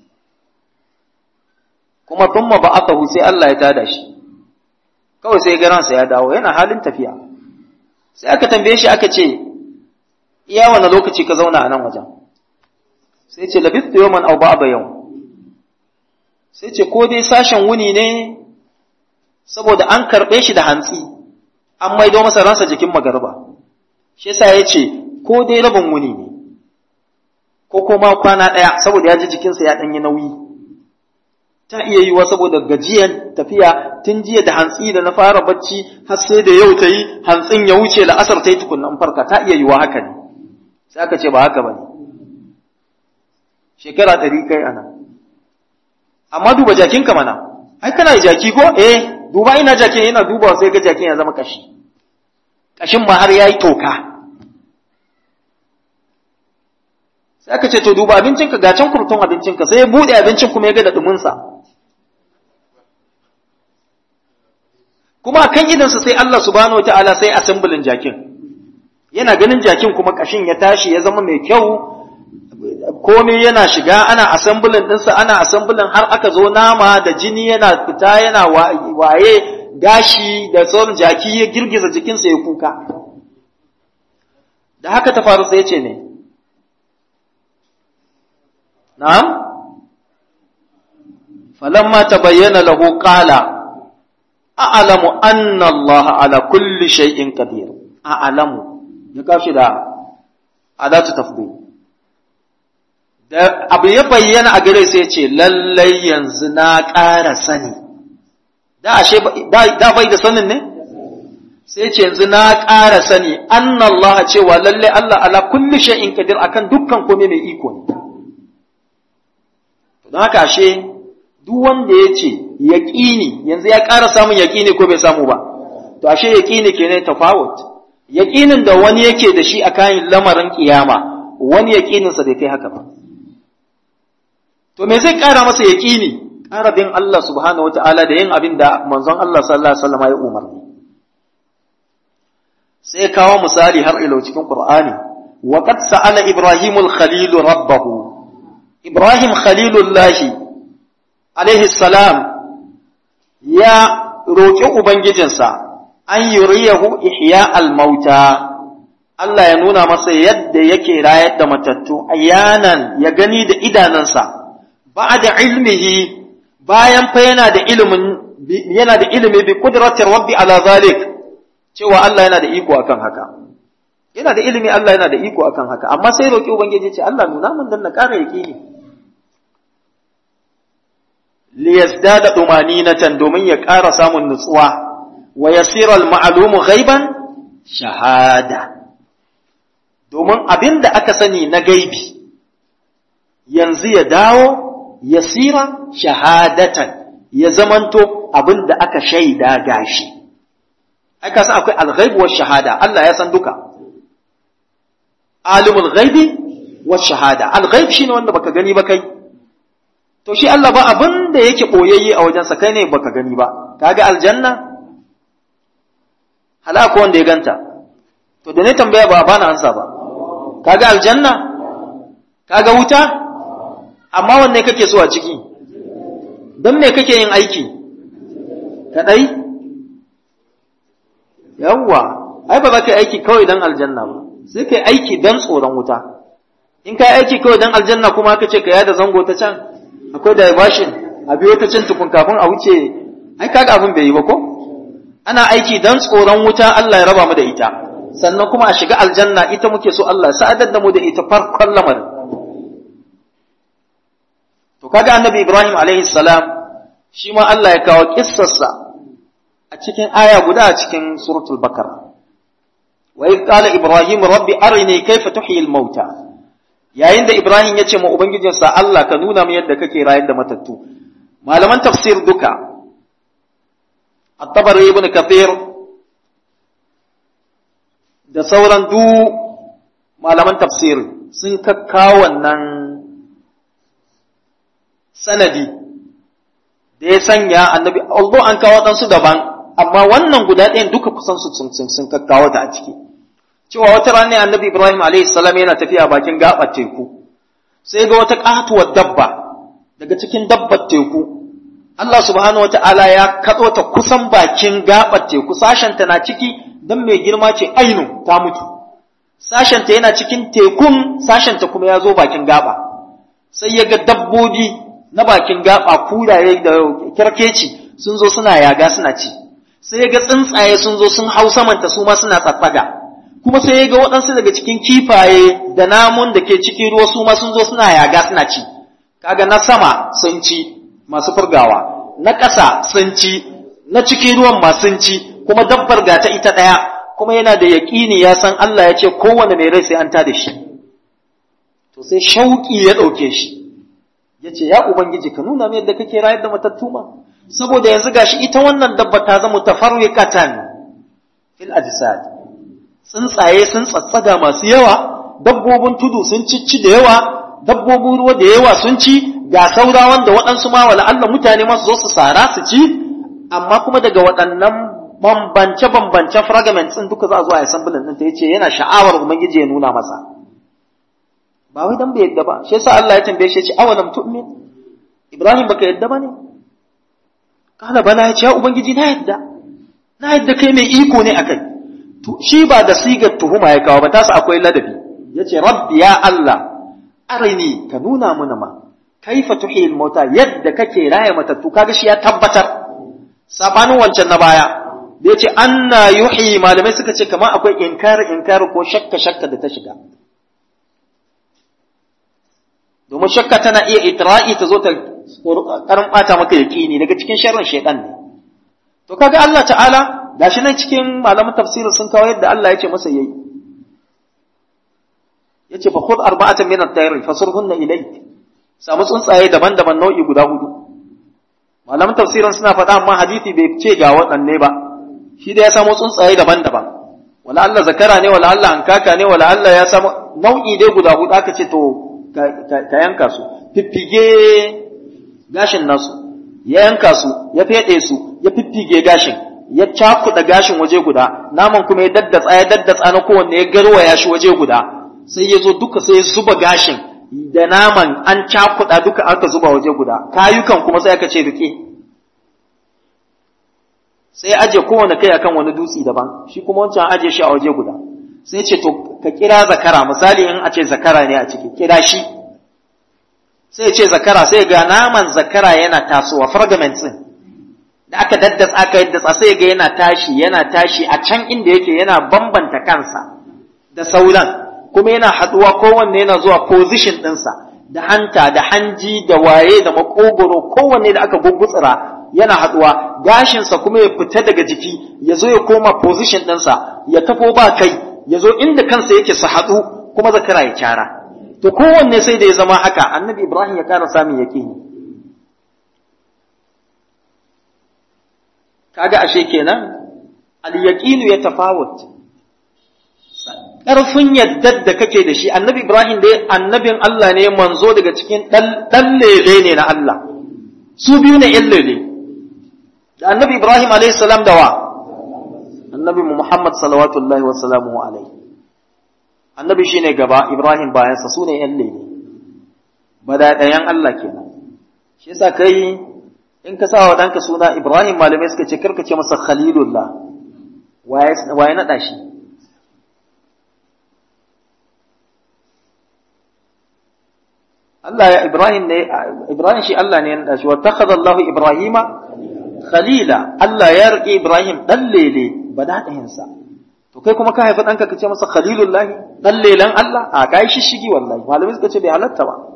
kuma thumma ba'athahu sai Allah ya tada shi kawai sai ga ransa ya dawo yana halin tafiya sai aka tambaye shi aka ce iya wani lokaci ka zauna a nan wajen sai ce labistu yawman aw ba'da yau sai ce ko dai sashen wuni ne saboda an karɓe shi da hantsi an maido masa ransa jikin magarba shi yasa ya ce ko dai rabin wuni ne ko kuma kwana ɗaya saboda ya ji jikinsa ya ɗanyi nauyi ta iya yiwa saboda gajiyan tafiya tun jiya da hantsi da na fara bacci har sai da yau ta yi hantsin ya wuce la'asar ta yi tukunnan farka ta iya yiwa haka ne sai aka ce ba haka ba ne shekara ɗari kai ana amma duba jakinka mana ai kana da jaki ko eh duba ina jakin yana duba sai ga jakin ya zama kashi kashin ma har yayi toka sai aka ce to duba abincinka ga can kurtun abincinka sai ya bude abincin kuma ya ga da duminsa kuma kan idansa sai Allah subhanahu wataala sai assemblin jakin yana ganin jakin kuma kashin ya tashi ya zama mai kyau komai yana shiga ana assemblin ɗinsa ana assemblin har aka zo nama da jini yana fita yana waye gashi da sauran jaki ya girgiza jikinsa ya kuka da haka ta faru sai ce ne na'am falamma tabayyana lahu qala a'lamu anna Allah ala kulli shay'in qadir a'lamu ya kashi da adatu tafdil da abu ya bayyana a gare sai ce lallai yanzu na ƙara sani da ashe da bai da sanin ne sai ce yanzu na ƙara sani anna Allah cewa lallai Allah ala kulli shay'in qadir akan dukkan komai mai iko ne don haka ashe duk wanda ya ce yaƙini yanzu ya ƙara samun yaƙini ko bai samu ba to ashe yaƙini kenan tafawut yaƙinin da wani yake da shi a kayan lamarin kiyama wani yaƙininsa bai kai haka ba to me zai ƙara masa yaƙini ƙara bin Allah subhanahu wata'ala da yin abin da manzon Allah sallallahu alaihi wasallam ya umarni sai kawo misali har ilo cikin Qur'ani wa qad sa'ala Ibrahimul Khalil rabbahu Ibrahim Khalilullah alaihi salam ya roƙi ubangijinsa an yuriyahu ihya al-mauta Allah ya nuna masa yadda yake rayar da matattu ayanan ya gani da idanansa ba'da ilmihi bayan fa yana da ilimin yana da ilimi bi qudratir rabbi ala zalik cewa Allah yana da iko akan haka yana da ilimi Allah yana da iko akan haka amma sai roki ubangiji ce Allah nuna min dan na ƙara yaqini li yazdada dumaninatan domin ya ƙara samun nutsuwa wa yasira al-ma'lumu ghaiban shahada domin abinda aka sani na gaibi yanzu ya dawo yasira shahadatan ya zamanto abin da aka shaida gashi ai ka san akwai alghaibu wa shahada Allah ya san duka alimul ghaibi wa shahada alghaib shine wanda baka gani ba kai to shi Allah ba abin da yake boyayye a wajen sa kai ne baka gani ba kaga aljanna halaka wanda ya ganta to da ne tambaya ba bana ansa ba kaga aljanna kaga wuta amma wanne kake so a ciki don me kake yin aiki kadai yawwa ai ba za ka yi aiki kawai don aljanna ba sai ka yi aiki don tsoron wuta in ka yi aiki kawai don aljanna kuma ka ce ka yada zango ta can akwai diversion a biyo ta can tukun kafin a wuce ai kaga abin bai yi ba ko ana aiki don tsoron wuta Allah ya raba mu da ita sannan kuma a shiga aljanna ita muke so Allah ya sa'adar da mu da ita farkon lamarin To kaga annabi Ibrahim alaihi salam shi ma Allah ya kawo kissarsa a cikin aya guda a cikin suratul Bakara. Wa idh qala Ibrahim rabbi arini kayfa tuhyi al-mauta. Yayin da Ibrahim ya ce ma ubangijinsa Allah ka nuna min yadda kake rayar da matattu. Malaman tafsir duka At-Tabari ibn Kathir da sauran du malaman tafsir sun kakkawo wannan sanadi da ya sanya annabi although an kawo ɗansu daban amma wannan guda ɗayan duka kusan su sun kakkawo ta a ciki cewa wata rana annabi ibrahim alayhi salam yana tafiya bakin gaɓar teku sai ga wata ƙatuwar dabba daga cikin dabbar teku Allah subhanahu wa ta'ala ya katso ta kusan bakin gaɓar teku sashenta na ciki don mai girma ce ainu ta mutu sashenta yana cikin tekun sashenta kuma ya zo bakin gaɓa sai ya ga dabbobi na bakin gaba kuraye da kyarkeci sun zo suna yaga suna ci sai ga tsuntsaye sun zo sun hau samanta su ma suna tsatsaga kuma sai ya ga waɗansu daga cikin kifaye da namun da ke cikin ruwa su ma sun zo suna yaga suna ci kaga na sama sun ci masu furgawa na ƙasa sun ci na cikin ruwan ma sun ci kuma dabbar ga ta ita ɗaya kuma yana da yaƙini ya san Allah ya ce kowane mai rai sai an tada shi to sai shauƙi ya ɗauke shi ya ce ya ubangiji ka nuna mai yadda kake rayar da matattu ma saboda yanzu gashi ita wannan dabba ta zama tafarriqatan fil ajsad tsuntsaye sun tsatsaga masu yawa dabbobin tudu sun cicci da yawa dabbobin ruwa da yawa sun ci ga saura wanda waɗansu ma wala Allah mutane masu zo su sara su ci amma kuma daga waɗannan bambance bambance fragments din duka za a zo a yi sambulan din ta yace yana sha'awar ubangiji ya nuna masa ba wai dan bai yadda ba shi yasa Allah ya tambaye shi ya ce awalam tu'min Ibrahim baka yadda ba ne kala bala ya ce ya ubangiji na yadda na yadda kai mai iko ne akai to shi ba da sigar tuhuma ya kawo ba tasa akwai ladabi yace rabbi ya Allah arini ka nuna mana ma kaifa tuhil mauta yadda kake raya matattu kaga shi ya tabbatar sabanin wancan na baya da yace anna yuhi malamai suka ce kamar akwai inkar inkar ko shakka shakka da ta shiga domin shakka tana iya itra'i ta zo ta karin bata maka yaqini daga cikin sharrin shaytan ne to kaga Allah ta'ala gashi nan cikin malaman tafsiri sun kawo yadda Allah ya ce masa yayi yace fa khudh arba'atan min at-tayr fasurhunna ilayk samu tsuntsaye daban-daban nau'i guda hudu malaman tafsirin suna faɗa amma hadisi bai ce ga waɗanne ba shi da ya samu tsuntsaye daban-daban wala Allah zakara ne wala Allah hankaka ne wala Allah ya samu nau'i dai guda hudu aka ce to ka yanka su fiffige gashin nasu ya yanka su ya feɗe su ya fiffige gashin ya cakuɗa gashin waje guda naman kuma ya daddatsa ya daddatsa na kowanne ya garwaya shi waje guda sai ya zo duka sai ya zuba gashin da naman an cakuɗa duka aka zuba waje guda kayukan kuma sai aka ce rike sai ya aje kowane kai akan wani dutse daban shi kuma wancan aje shi a waje guda sai ce to ka kira zakara misali in a ce zakara ne a ciki kira shi sai ce zakara sai ga naman zakara yana tasowa fragments din da aka daddatsa aka yaddatsa sai ga yana tashi yana tashi a can inda yake yana bambanta kansa da sauran kuma yana haduwa kowanne yana zuwa position ɗinsa da hanta da hanji da waye da makogoro kowanne da aka gugutsira yana haduwa gashinsa kuma ya fita daga jiki ya zo ya koma position ɗinsa ya tafo ba kai ya zo inda kansa yake su haɗu kuma zakara ya kyara to kowanne sai da ya zama haka annabi ibrahim ya kara samun yaƙini kaga ashe kenan al-yaqinu ya tafawut ƙarfin yaddar da kake da shi annabi ibrahim dai annabin Allah ne manzo daga cikin ɗan lele ne na Allah su biyu ne ƴan lele da annabi ibrahim alayhi salam da wa annabi muhammad salawatullahi wa salamuhu alaihi annabi shine gaba ibrahim bayansa su ne ƴan lele bada ɗayan Allah kenan shi yasa kai in ka sa wa ɗanka suna ibrahim malamai suka ce karka ce masa khalilullah waye naɗa shi Allah ya Ibrahim ne Ibrahim shi Allah ne ya nada shi wa takhadha Allahu Ibrahima khalila Allah ya rike Ibrahim dan lele badadahin sa to kai kuma ka haifi danka kace masa khalilullah dan lelan Allah a kai shi shigi wallahi malamai suka ce bai halatta ba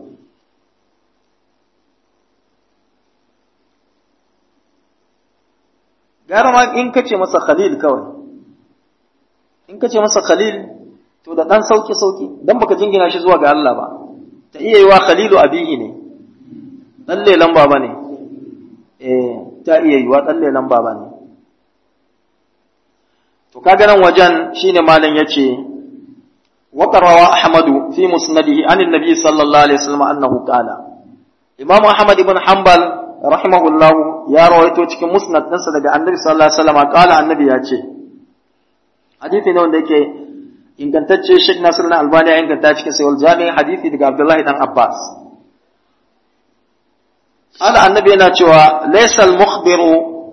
gara ma in kace masa khalil kawai in kace masa khalil to da dan sauki sauki dan baka jingina shi zuwa ga Allah ba ta iya yi wa khalilu abihi ne ɗan lelan baba ne eh ta iya yi wa ɗan lelan baba ne to kaga nan wajen shine malam yace wa qarawa ahmadu fi musnadihi an annabi sallallahu alaihi wasallam annahu qala imam ahmad ibn hanbal rahimahullah ya rawaito cikin musnad ɗinsa daga annabi sallallahu alaihi wasallam qala annabi ya ce hadisi ne wanda yake ingantacce Sheikh Nasir na Albani ya inganta cikin sayar jami'in hadithi daga Abdullahi dan Abbas. Ala annabi yana cewa laisal mukhbiru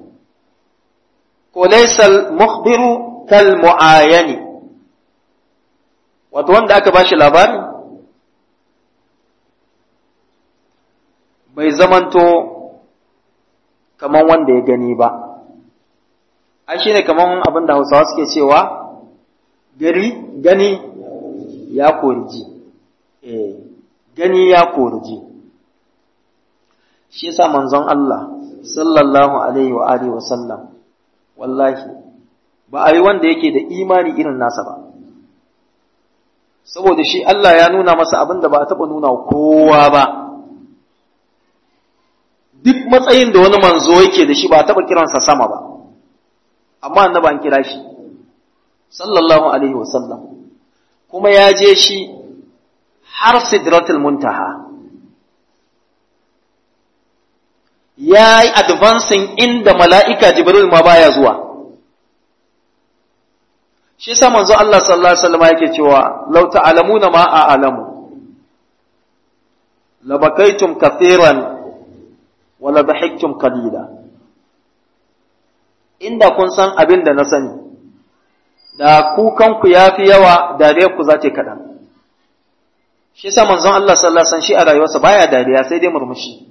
ko laisal mukhbiru kal mu'ayani wato wanda aka bashi labari bai zamanto kaman wanda ya gani ba ai shine kaman abin da Hausawa suke cewa gari gani ya koriji eh gani ya koriji shi yasa manzon Allah sallallahu alaihi wa alihi wa sallam wallahi ba a yi wanda yake da imani irin nasa ba saboda shi Allah ya nuna masa abin da ba a taɓa nuna kowa ba duk matsayin da wani manzo yake da shi ba a taɓa kiransa sama ba amma annaba an kira shi sallallahu alaihi wasallam kuma ya je shi har sidratul muntaha ya yi advancing inda mala'ika jibril ma baya zuwa shi yasa manzo Allah sallallahu alaihi wasallam yake cewa law ta'lamuna ma a'lamu labakaitum kathiran wa la dhahiktum qalila inda kun san abin da na sani da kukan ku yafi yawa dariyar ku za ta kaɗan shi yasa manzon Allah sallallahu alaihi wasallam shi a rayuwarsa baya dariya sai dai murmushi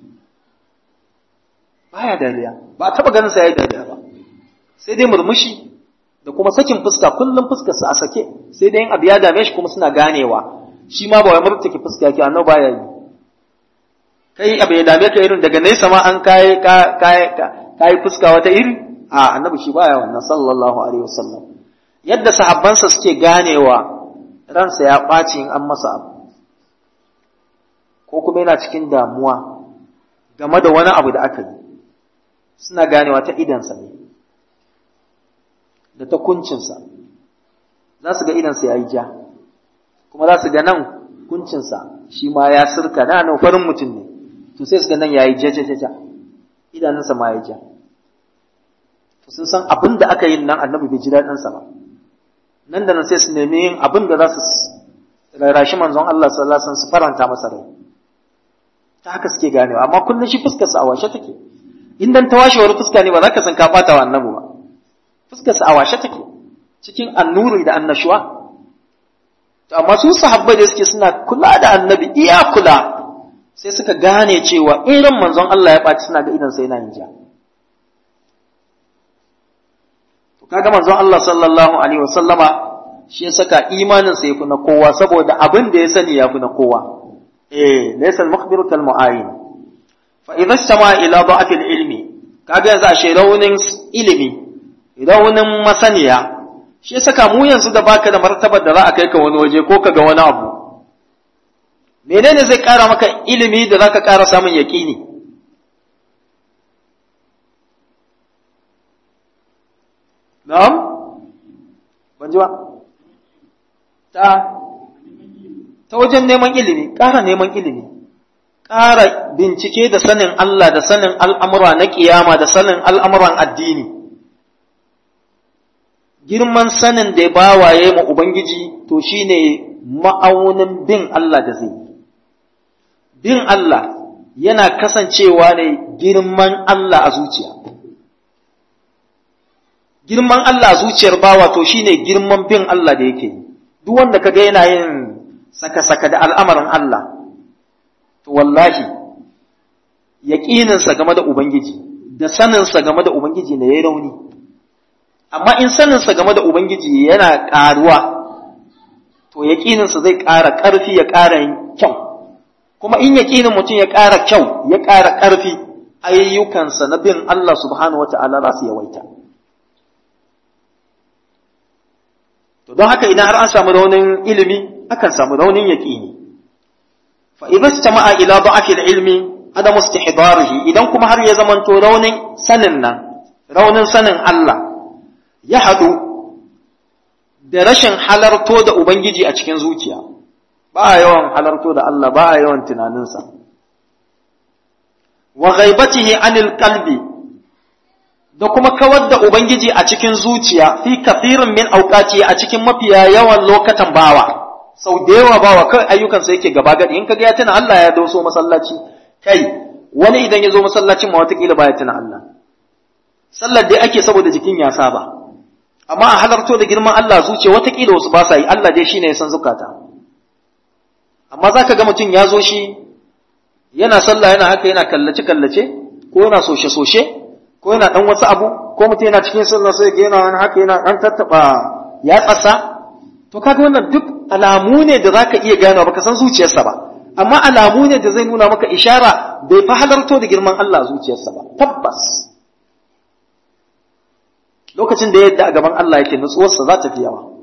baya dariya ba taba ganin sa yayi dariya ba sai dai murmushi da kuma sakin fuska kullum fuskar sa a sake sai dai in abu ya dame shi kuma suna ganewa shi ma ba wai murtake fuska yake annabi baya yi kai abu ya dame ka irin daga nesa ma an kai kai kai fuska wata iri a annabi shi baya wannan sallallahu alaihi wasallam yadda sahabbansa suke ganewa ransa ya ɓaci in an masa abu ko kuma yana cikin damuwa game da wani abu da aka yi suna ganewa ta idansa ne da ta kuncinsa za su ga idansa ya yi ja kuma za su ga nan kuncinsa shi ma ya sirka na nan farin mutum ne to sai su ga nan ya yi jajajaja idanunsa ma ya ja to sun san abin da aka yi nan annabi bai ji daɗinsa ba nan da nan sai su nemi yin abin da za su rarashi manzon Allah sallallahu alaihi wasallam su faranta masa rai ta haka suke ganewa amma kullum shi fuskar sa a washe take in dan ta washewar fuska ne ba za ka san ka bata wa annabi ba fuskar sa a washe take cikin annuri da annashuwa to amma su sahabbai da suke suna kula da annabi iya kula sai suka gane cewa in ran manzon Allah ya ɓaci suna ga idan sai yana yin ja to kaga manzon Allah sallallahu alaihi wasallama shi ya saka imanin sa yafi na kowa saboda abin da ya sani yafi na kowa eh laysa al-mukhbir kal mu'ayin fa idza istama ila da'f al-ilmi kaga yanzu ashe raunin ilimi raunin masaniya shi ya saka mu yanzu da baka da martabar da za a kai ka wani waje ko ka ga wani abu menene zai kara maka ilimi da zaka kara samun yaqini na'am ban ji ba ta ta wajen neman ilimi ƙara neman ilimi ƙara bincike da sanin Allah da sanin al'amura na ƙiyama da sanin al'amuran addini girman sanin da ba waye ma Ubangiji to shi ne ma'aunin bin Allah da zai bin Allah yana kasancewa ne girman Allah a zuciya girman Allah a zuciyar bawa to shine girman bin Allah da yake duk wanda kaga yana yin saka-saka da al'amarin Allah to wallahi yaƙininsa game da Ubangiji da saninsa game da Ubangiji ne ya rauni amma in saninsa game da Ubangiji yana ƙaruwa to yaƙininsa zai ƙara ƙarfi ya ƙara kyau kuma in yaƙinin mutum ya ƙara kyau ya ƙara ƙarfi ayyukansa na bin Allah subhanahu wa ta'ala za su yawaita to don haka idan har an samu raunin ilimi akan samu raunin yaƙini fa idza istama'a ila da'afi al-ilmi adamu istihdarihi idan kuma har ya zamanto raunin sanin nan raunin sanin Allah ya haɗu da rashin halarto da ubangiji a cikin zuciya ba a yawan halarto da Allah ba a yawan tunaninsa wa ghaibatihi anil qalbi da kuma kawar da ubangiji a cikin zuciya fi kafirin min auqati a cikin mafiya yawan lokatan bawa sau da yawa bawa kai ayyukansa yake gaba gadi in kaga ya tuna Allah ya doso masallaci kai wani idan ya zo masallacin ma watakila baya tuna Allah sallar dai ake saboda jikin ya saba amma a halarto da girman Allah zuciya watakila wasu ba sa yi Allah dai shine ya san zukata amma zaka ga mutum ya zo shi yana sallah yana haka yana kallace kallace ko yana soshe soshe ko yana dan wasu abu ko mutum yana cikin sallah sai ga yana wani haka yana dan tattaba ya tsasa to kaga wannan duk alamu ne da zaka iya gano baka san zuciyarsa ba amma alamu ne da zai nuna maka ishara bai fa halarto da girman Allah a zuciyarsa ba tabbas lokacin da yadda a gaban Allah yake nutsuwarsa za ta fi yawa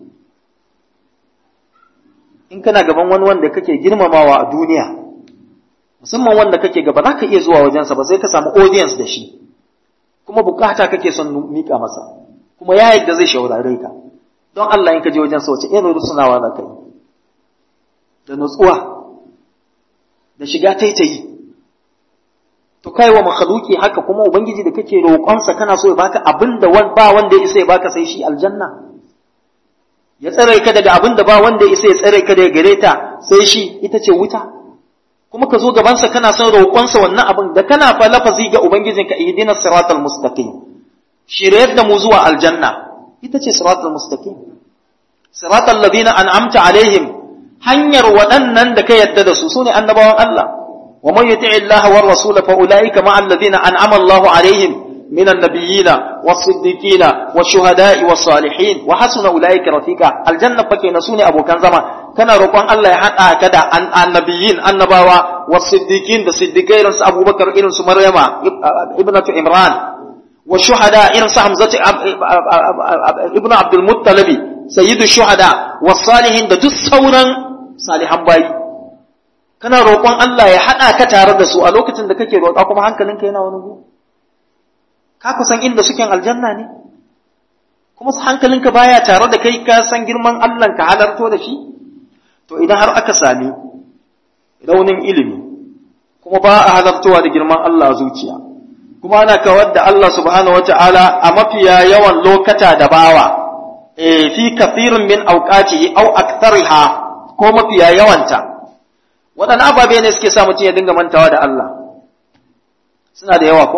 in kana gaban wani wanda kake girmamawa a duniya musamman wanda kake gaba za ka iya zuwa wajensa ba sai ka samu audience da shi kuma bukata kake son mika masa kuma ya yadda zai shaurare ka don Allah in ka je wajensa wace irin rusunawa za ka yi da nutsuwa da shiga taitayi to kai wa makhluki haka kuma ubangiji da kake roƙonsa kana so ya baka abin da ba wanda ya isa ya baka sai shi aljanna ya tsare ka daga abin da ba wanda ya isa ya tsare ka daga gare ta sai shi ita ce wuta kuma ka zo gabansa kana son roƙonsa wannan abin da kana fa lafazi ga ubangijinka ihdinas siratal mustaqim shiryar da mu zuwa aljanna ita ce siratal mustaqim siratal ladina an'amta alaihim hanyar waɗannan da ka yadda da su sune annabawan Allah wa man yuti'i Allah war rasul fa ulaika ma alladhina an'ama Allah alaihim من النبيين والصديقين والشهداء والصالحين وحسن أولئك رفيقا الجنة فكي نسوني أبو كان زمان كان رقوان الله يحقا كدا عن النبيين النباوة والصديقين الصديقين أبو بكر إرنس مريم ابنة عمران والشهداء إرنس حمزة ابن عبد المطلب سيد الشهداء والصالحين da duk sauran salihan bayi kana roƙon Allah ya haɗa ka tare da su a lokacin da kake roƙa kuma hankalinka yana wani gu ka kusan inda suke aljanna ne kuma hankalinka baya tare da kai ka san girman Allah ka halarto da shi to idan har aka sami raunin ilimi kuma ba a halartowa da girman Allah a zuciya kuma ana kawar da Allah subhanahu wata'ala a mafiya yawan lokata da bawa e fi kathirin min auqatihi aw akthariha ko mafiya yawanta waɗannan ababe ne suke sa mutum ya dinga mantawa da Allah suna da yawa ko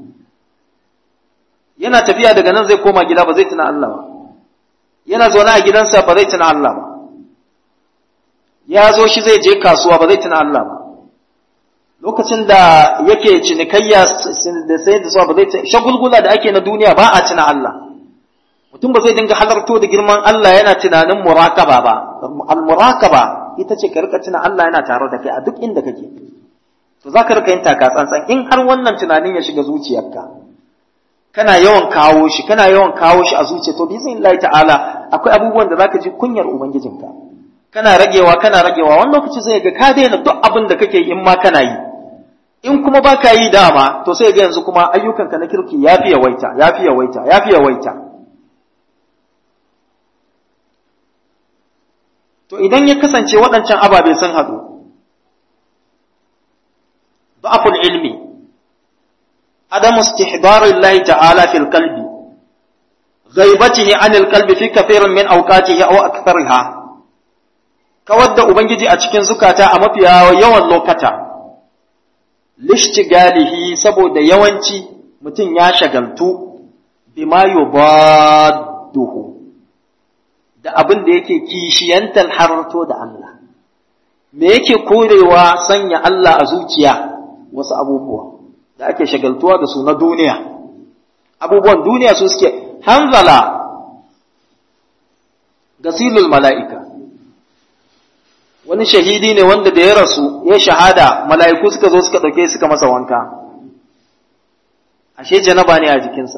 yana tafiya daga nan zai koma gida ba zai tuna Allah ba yana zaune a gidansa ba zai tuna Allah ba ya zo shi zai je kasuwa ba zai tuna Allah ba lokacin da yake cinikayya da sai da suwa ba zai tuna shagulgula da ake na duniya ba a tuna Allah mutum ba zai dinga halarto da girman Allah yana tunanin murakaba ba al-murakaba ita ce ka rika tuna Allah yana tare da kai a duk inda kake to za ka rika yin taka tsantsan in har wannan tunanin ya shiga zuciyarka kana yawan kawo shi kana yawan kawo shi a zuciya to bizin Allah ta'ala akwai abubuwan da zaka ji kunyar ubangijinka kana ragewa kana ragewa wani lokaci zai ga ka daina duk abin da kake in ma kana yi in kuma baka yi dama to sai ga yanzu kuma ayyukanka na kirki yafi yawaita yafi yawaita yafi yawaita to idan ya kasance waɗancan ababe sun haɗu da'aful ilmi عدم استحضار الله تعالى في القلب غيبته عن القلب في كثير من أوقاته أو أكثرها كود أبنجي أتشكين زكاة أما في يوان لوكتا لاشتغاله سبو دا يوانتي متن ياشغلتو بما يضاده da abin da yake kishiyantar harto da Allah me yake korewa sanya Allah a zuciya wasu abubuwa da ake shagaltuwa da su na duniya abubuwan duniya su suke hanzala gasilul mala'ika wani shahidi ne wanda da ya rasu ya shahada mala'iku suka zo suka ɗauke suka masa wanka ashe janaba ne a jikinsa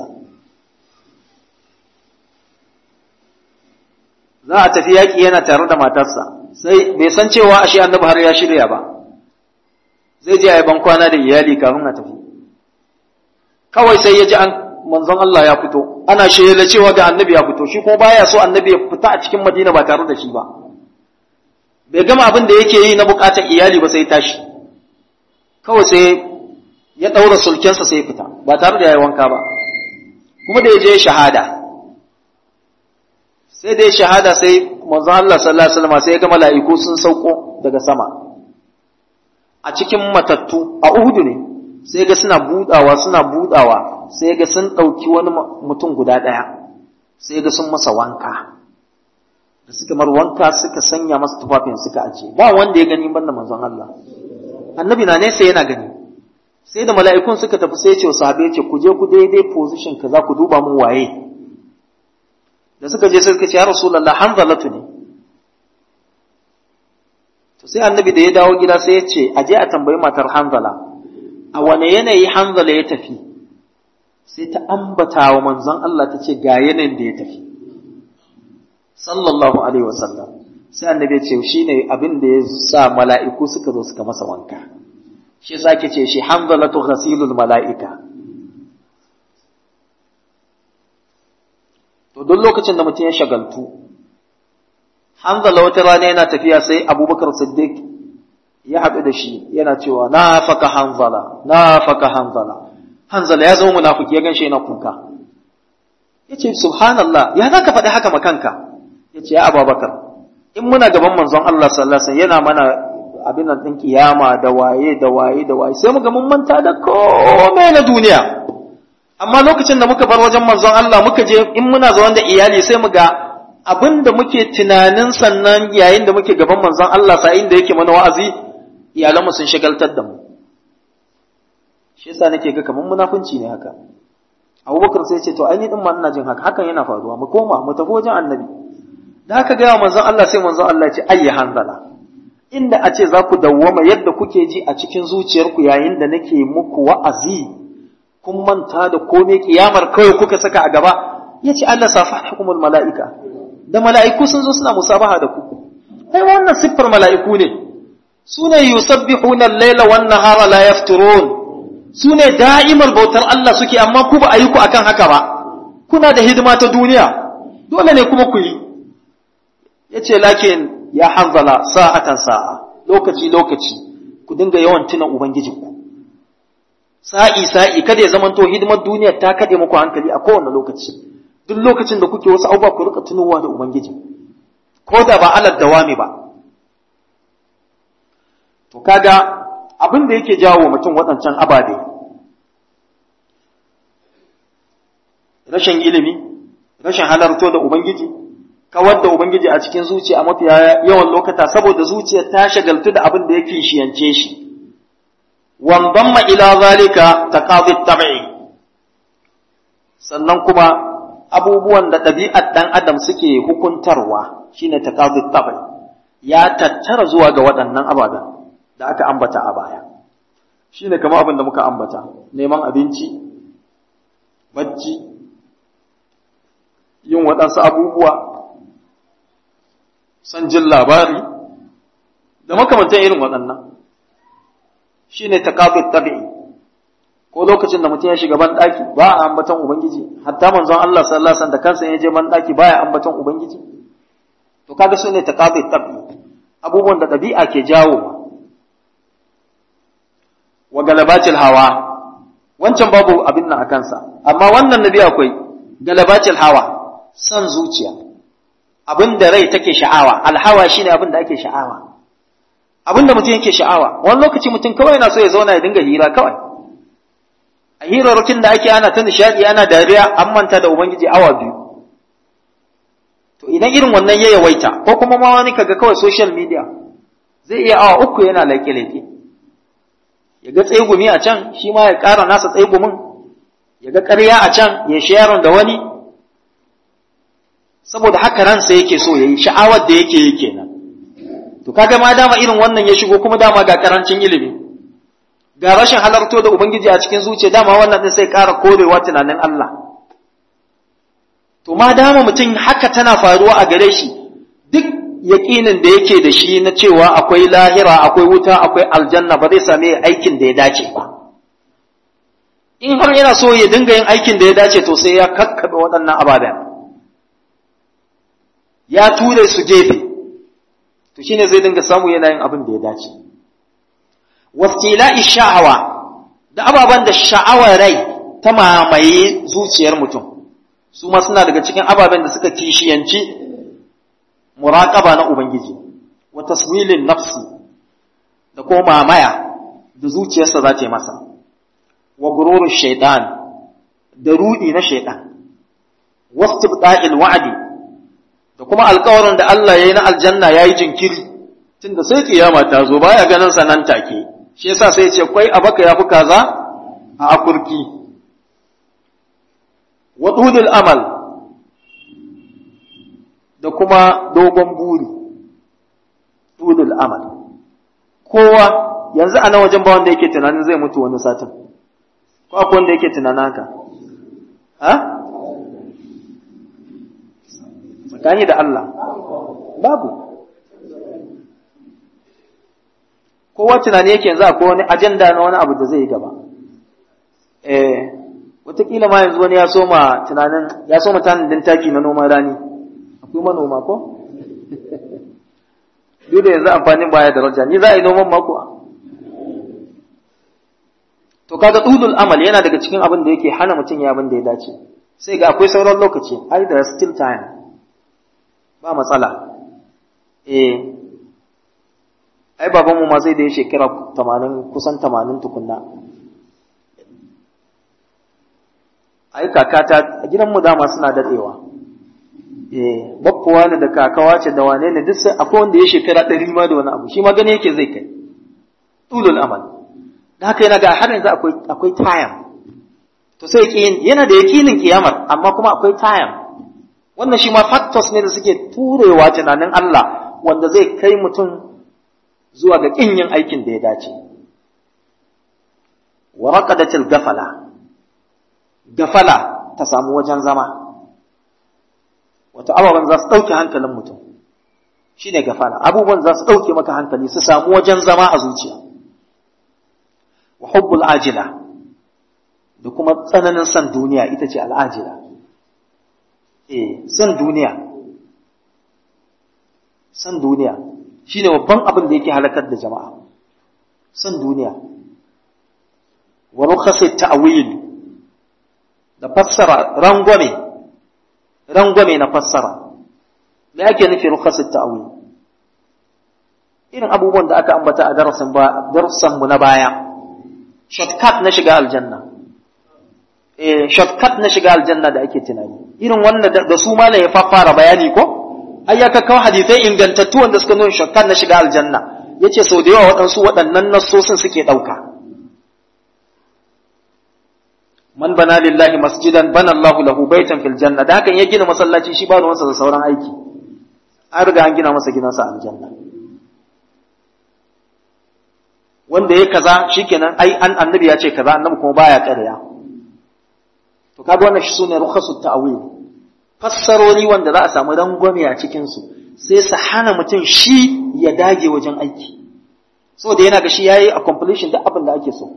za a tafi yaƙi yana tare da matarsa sai bai san cewa ashe annabi har ya shirya ba zai je a yi bankwana da iyali kafin a tafi kawai sai ya ji an manzon Allah ya fito ana shela cewa ga annabi ya fito shi kuma baya so annabi ya fita a cikin Madina ba tare da shi ba bai gama abin da yake yi na bukatar iyali ba sai tashi kawai sai ya daura sulkensa sai ya fita ba tare da yayi wanka ba kuma da ya je shahada sai da ya shahada sai manzon Allah sallallahu alaihi wasallam sai ya ga mala'iku sun sauko daga sama a cikin matattu a Uhudu ne sai ga suna budawa suna budawa sai ga sun ɗauki wani mutum guda ɗaya sai ga sun masa wanka da suka mar wanka suka sanya masa tufafin suka ajiye ba wanda ya gani banda manzon Allah annabi na nesa yana gani sai da mala'ikun suka tafi sai ce sahabe ce ku je ku daidai position kaza ku duba mun waye da suka je suka ce ya rasulullah hanzalatu ne to sai annabi da ya dawo gida sai ya ce a je a tambayi matar hanzala a wane yanayi hanzala ya tafi sai ta ambata wa manzon Allah ta ce ga yanayin da ya tafi sallallahu alaihi wasallam sai annabi ya ce shine abin da ya sa mala'iku suka zo suka masa wanka shi yasa ake ce shi hanzalatu ghasilul mala'ika to duk lokacin da mutum ya shagaltu hanzala wata rana yana tafiya sai abubakar siddiq ya haɗu da shi yana cewa na faka hanzala na faka hanzala hanzala ya zama munafiki ya ganshi yana kuka ya ce subhanallah ya za ka faɗi haka makanka ya ce ya abubakar in muna gaban manzon Allah sallallahu alaihi yana mana abin nan ɗin kiyama da waye da waye da waye sai muga mun manta da komai na duniya amma lokacin da muka bar wajen manzon Allah muka je in muna zaune da iyali sai mu ga abin da muke tunanin sannan yayin da muke gaban manzon Allah sa'in da yake mana wa'azi iyalanmu sun shagaltar da mu shi yasa nake ga kamar munafunci ne haka Abubakar sai ce to ai ni din ma ina jin haka hakan yana faruwa mu koma mu tafi wajen annabi da haka ga manzon Allah sai manzon Allah ya ce ayyi hanzala inda a ce za ku dawwama yadda kuke ji a cikin zuciyarku yayin da nake muku wa'azi kun manta da komai kiyamar kawai kuka saka a gaba ya ce Allah safa hukumul mala'ika da mala'iku sun zo suna musabaha da ku ai wannan siffar mala'iku ne su ne yusabbihuna al-laila wan nahara la yafturun su ne da'imar bautar Allah suke amma ku ba a yi ku akan haka ba kuna da hidima ta duniya dole ne kuma ku yi yace lakin ya hanzala sa'atan sa'a lokaci lokaci ku dinga yawan tuna ubangijinku sa'i sa'i kada ya zamanto hidimar duniya ta kade muku hankali a kowane lokaci duk lokacin da kuke wasu abubuwa ku rika tunowa da ubangiji ko da ba alal dawami ba to kaga abin da yake jawo mutum waɗancan ababe rashin ilimi rashin halarto da ubangiji kawar da ubangiji a cikin zuciya a mafiya yawan lokata saboda zuciya ta shagaltu da abin da yake shiyance shi wandamma ila zalika taqadi tab'i sannan kuma abubuwan da ɗabi'ar ɗan adam suke hukuntarwa shine taqadi tab'i ya tattara zuwa ga waɗannan ababen da aka ambata a baya shine kamar abin da muka ambata neman abinci bacci yin waɗansu abubuwa san jin labari da makamantan irin waɗannan shi ne taƙaɓin tabi'i ko lokacin da mutum ya shiga banɗaki ba a ambaton ubangiji hatta manzon Allah sallallahu alaihi da kansa ya je banɗaki ba ya ambaton ubangiji to kaga su ne taƙaɓin tabi'i abubuwan da ɗabi'a ke jawo wa galabatil hawa wancan babu abin nan a kansa amma wannan nabi akwai galabatil hawa son zuciya abin da rai take sha'awa alhawa shine abin da ake sha'awa abin da mutum yake sha'awa wani lokaci mutum kawai yana so ya zauna ya dinga hira kawai a hirarrakin da ake ana ta nishadi ana dariya an manta da ubangiji awa biyu to idan irin wannan ya yawaita ko kuma ma wani kaga kawai social media zai iya awa uku yana laike-laike ya ga tsegumi a can shi ma ya ƙara nasa tsegumin ya ga ƙarya a can ya sharon da wani saboda haka ransa yake so ya yi sha'awar da yake yi kenan to kaga ma dama irin wannan ya shigo kuma dama ga karancin ilimi ga rashin halarto da ubangiji a cikin zuciya dama wannan din sai ƙara korewa tunanin Allah to ma dama mutum haka tana faruwa a gare shi duk yaƙinin da yake da shi na cewa akwai lahira akwai wuta akwai aljanna ba zai same aikin da ya dace ba in har yana so ya dinga yin aikin da ya dace to sai ya kakkaɓe waɗannan ababen ya ture su gefe to shine zai dinga samu yana yin abin da ya dace wastila'i sha'awa da ababen da sha'awar rai ta mamaye zuciyar mutum su ma suna daga cikin ababen da suka kishiyanci muraƙaba na ubangiji wa taswilin nafsi da ko mamaya da zuciyarsa za ta yi masa wa gururin shaitan da rudi na shaitan wastibda'il wa'di da kuma alkawarin da Allah ya yi na aljanna ya yi jinkiri tunda sai kiyama ta zo baya ganin sa nan take shi yasa sai ce kwai a baka ya fi kaza a akurki wa tudul amal da kuma dogon buri tudul amal kowa yanzu a nan wajen ba wanda yake tunanin zai mutu wani satin ko akwai wanda yake tunanin haka ha tsakani da Allah babu kowa tunani yake yanzu akwai wani ajanda na wani abu da zai yi gaba eh wataƙila ma yanzu wani ya soma tunanin ya soma tanadin taki na noman rani akwai manoma ko duk da yanzu amfanin baya daraja ni za a yi noman mako to kaga dudul amal yana daga cikin abin da yake hana mutum ya abin da ya dace sai ga akwai sauran lokaci ai da still time ba matsala eh ai babanmu ma sai da ya shekara 80 kusan 80 tukunna ai kakata a gidanmu dama suna dadewa eh bakkuwa ne da kakawa ce da wane ne duk sai akwai wanda ya shekara 100 ma da wani abu shi ma gane yake zai kai tulul amal da haka yana ga har yanzu akwai akwai time to sai yake yana da yakinin kiyamar amma kuma akwai time wannan shi ma factors ne da suke turewa tunanin Allah wanda zai kai mutum zuwa ga kin yin aikin da ya dace wa raqadatil gafala gafala ta samu wajen zama wato ababen za su ɗauke hankalin mutum shi ne gafala abubuwan za su ɗauke maka hankali su samu wajen zama a zuciya wa hubbul ajila da kuma tsananin san duniya ita ce al'ajila eh san duniya san duniya shi ne babban abin da yake halakar da jama'a san duniya wa rukhasat ta'wil da fassara rangwame rangwame na fassara me ake nufi rukhasat ta'wil irin abubuwan da aka ambata a darasin ba darasin mu na baya shortcut na shiga aljanna eh shortcut na shiga aljanna da ake tunani irin wannan da su malai ya fara bayani ko ai ya kawo hadisai ingantattu wanda suka nuna shortcut na shiga aljanna yace sau da yawa waɗansu waɗannan nassosin suke ɗauka man bana lillahi masjidan bana Allahu lahu baitan fil janna da hakan ya gina masallaci shi ba ruwansa da sauran aiki an riga an gina masa gidansa a aljanna wanda ya kaza shikenan ai an annabi ya ce kaza annabi kuma baya ƙarya to kaga wannan shi sune rukhasu ta'wil fassarori wanda za a samu rangwame a cikin su sai su hana mutum shi ya dage wajen aiki saboda yana ga shi yayi a completion duk abin da ake so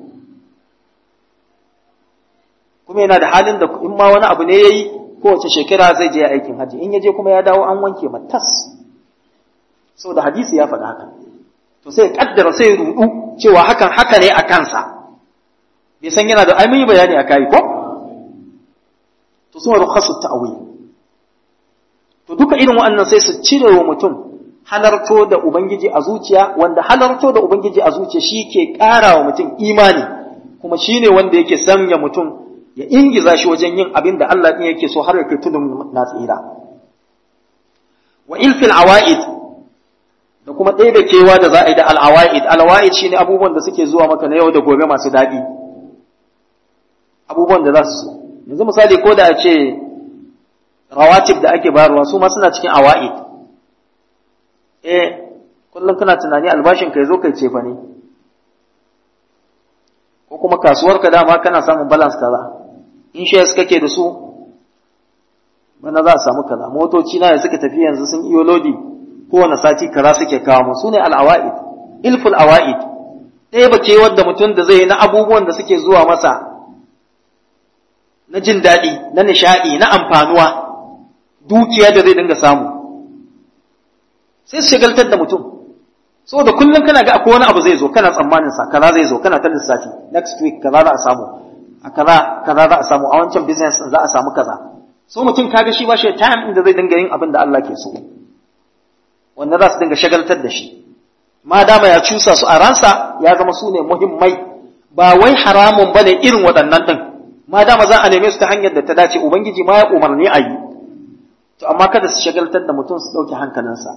kuma yana da halin da in ma wani abu ne yayi kowace shekara zai je aikin haji in ya je kuma ya dawo an wanke matas saboda hadisi ya faɗa haka to sai ya kaddara sai ya rudu cewa hakan haka ne a kansa bai san yana da ai mun yi bayani a kai ko to sun rukhasu ta'wil to duka irin waɗannan sai su cire wa mutum halarto da ubangiji a zuciya wanda halarto da ubangiji a zuciya shi ke ƙara wa mutum imani kuma shine wanda yake sanya mutum ya ingiza shi wajen yin abin da Allah ɗin yake so har ya kai tudun na tsira wa ilfil awa'id da kuma ɗaya da kewa da za a yi da al'awa'id al'awa'id shine abubuwan da suke zuwa maka na yau da gobe masu daɗi abubuwan da za su so yanzu misali ko da a ce rawatib da ake bayarwa su ma suna cikin awa'id eh kullum kana tunani albashin ka zo kai cefa ne ko kuma kasuwarka dama kana samun balance kaza in shares kake da su bana za a samu kaza motoci na da suka tafi yanzu sun iyo lodi kowane sati kaza suke kawo mu sune al-awaid ilful awaid ɗaya ba ce wadda mutum da zai na abubuwan da suke zuwa masa na jin daɗi na nishaɗi na amfanuwa dukiya da zai dinga samu sai su shagaltar da mutum saboda kullum kana ga akwai wani abu zai zo kana tsammanin sa kaza zai zo kana ta lissafi next week kaza za a samu a kaza kaza za a samu a wancan business za a samu kaza so mutum kaga shi ba shi time inda zai dinga yin abin da Allah ke so wanda za su dinga shagaltar da shi ma dama ya cusa su a ransa ya zama su ne muhimmai ba wai haramun bane irin waɗannan din ma dama za a neme su ta hanyar da ta dace ubangiji ma ya umarni a yi to amma kada su shagaltar da mutum su ɗauke hankalinsa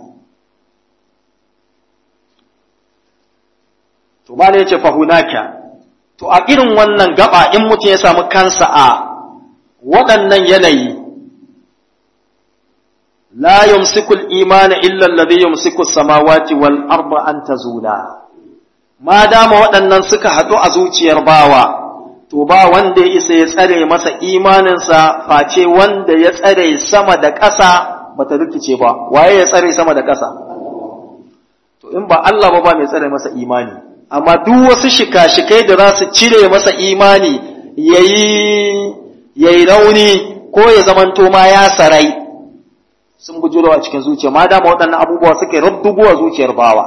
to ba ya ce fahunaka to a irin wannan gaba in mutum ya samu kansa a waɗannan yanayi la yumsiku al-imana illa alladhi yumsiku as-samawati wal arda an tazula ma dama waɗannan suka haɗu a zuciyar bawa to ba wanda ya isa ya tsare masa imaninsa face wanda ya tsare sama da ƙasa bata rikice ba waye ya tsare sama da ƙasa to in ba Allah ba ba mai tsare masa imani amma duk wasu shika-shikai da za su cire masa imani yayi yayi rauni ko ya zamanto ma ya sarai sun bujuro a cikin zuciya ma dama waɗannan abubuwa suke rubdugo a zuciyar bawa